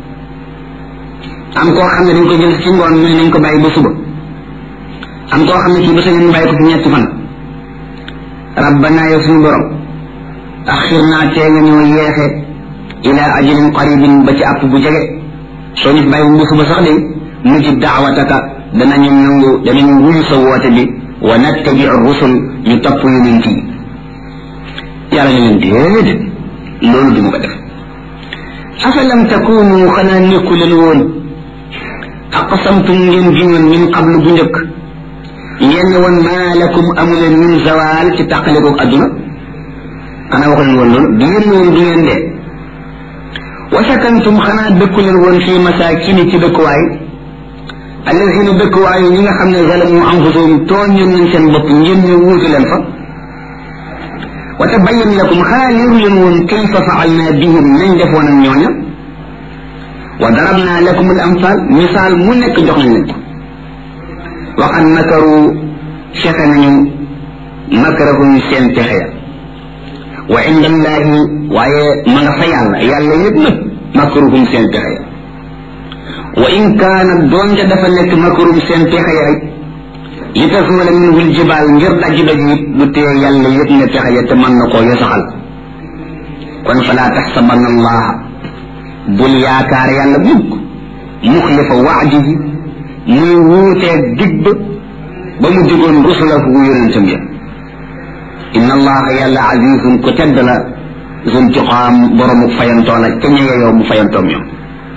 am koo xam ne dañ ko jël ci ngoon mu ne nañ ko bàyyi ba suba am koo xam ne kii ba sa ñu bàyyi ko fi ñetti fan rabbana yow suñu borom axir naa tee nga ñoo yeexe ila ajalin qaribin ba ci àpp bu jege soo ñu bàyyi bu suba sax de nujib daawataka danañu nangu danañu wuyu sa woote bi wa nattabiu rusul ñu topp yonent yi yàlla ne leen déedéet loolu du ma ko def afalam takunu xanaa nekku leen woon aqsamtum ngeen giñoon min qablu bu njëkk ngeen ne woon maa lakum amuleen min zawal ci tàqalikoog adduna xanaa waxu leen woon loolu du ngeen woon du ngeen dee wa sakantum xanaa dëkku leen woon fii masakini ci dëkkuwaay alladina dëkkuwaay ñi nga xam ne zalamu anfusahum tooñoon nañ seen bopp ngeen ñu wuutu leen fa wa tabayyan lakum xanaa leeru leen woon kayfa faalna bihim nañ defoon ak ñooña wa darabna lakum al amsal misaal mu nekk jox nañ leen ko waxan makaru fexe nañu makarahum seen pexe ya wa inda allahi waaye ma nga fa yàlla yàlla yëpp nag makaruhum seen pexe ya wa in kaana doonte dafa nekk makarum seen pexe ya rek li tasula minhu ljibaal ngir dajji daj it du tee yàlla yëpp ne pexe ya te mën na koo yosaxal kon falaa taxsabanna allaha bul yaakaar yàlla mukk muxlifa waadihi muy wuutee dig ba ba mu digoon rusulahu yonentam ya inna allaha yàlla azizun ku tedd la zuntiqaam boromu fayantoo la ca ñeye yow mu fayantoom ñoom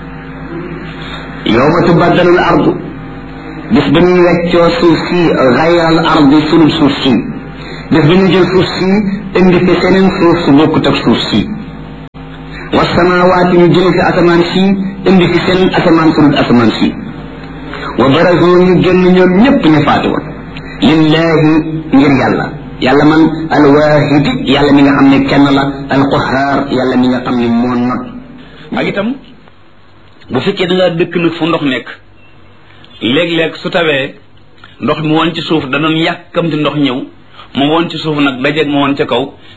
yowma tubaddalu l ardu bis ba ñuy weccoo suuf si gayral ardi sunub suuf si def ba ñu jël suuf si indi fi seneen suuf su bokkut ak suuf si wasamawaati ñu jële fi asamaan si indi fi seen asamaan su dul asamaan si wa barazu ñu génn ñoom ñépp ñu faati woon lillahi ngir yàlla yàlla man alwaahidi yàlla mi nga xam ne kenn la alqahaar yàlla mi nga xam ne moo not ak itam bu fekkee da ngaa dëkk nag fu ndox nekk léeg-léeg su tawee ndox mi woon ci suuf da doon yàkkamti ndox ñëw mu woon ci suuf nag dajeeg mu woon ca kaw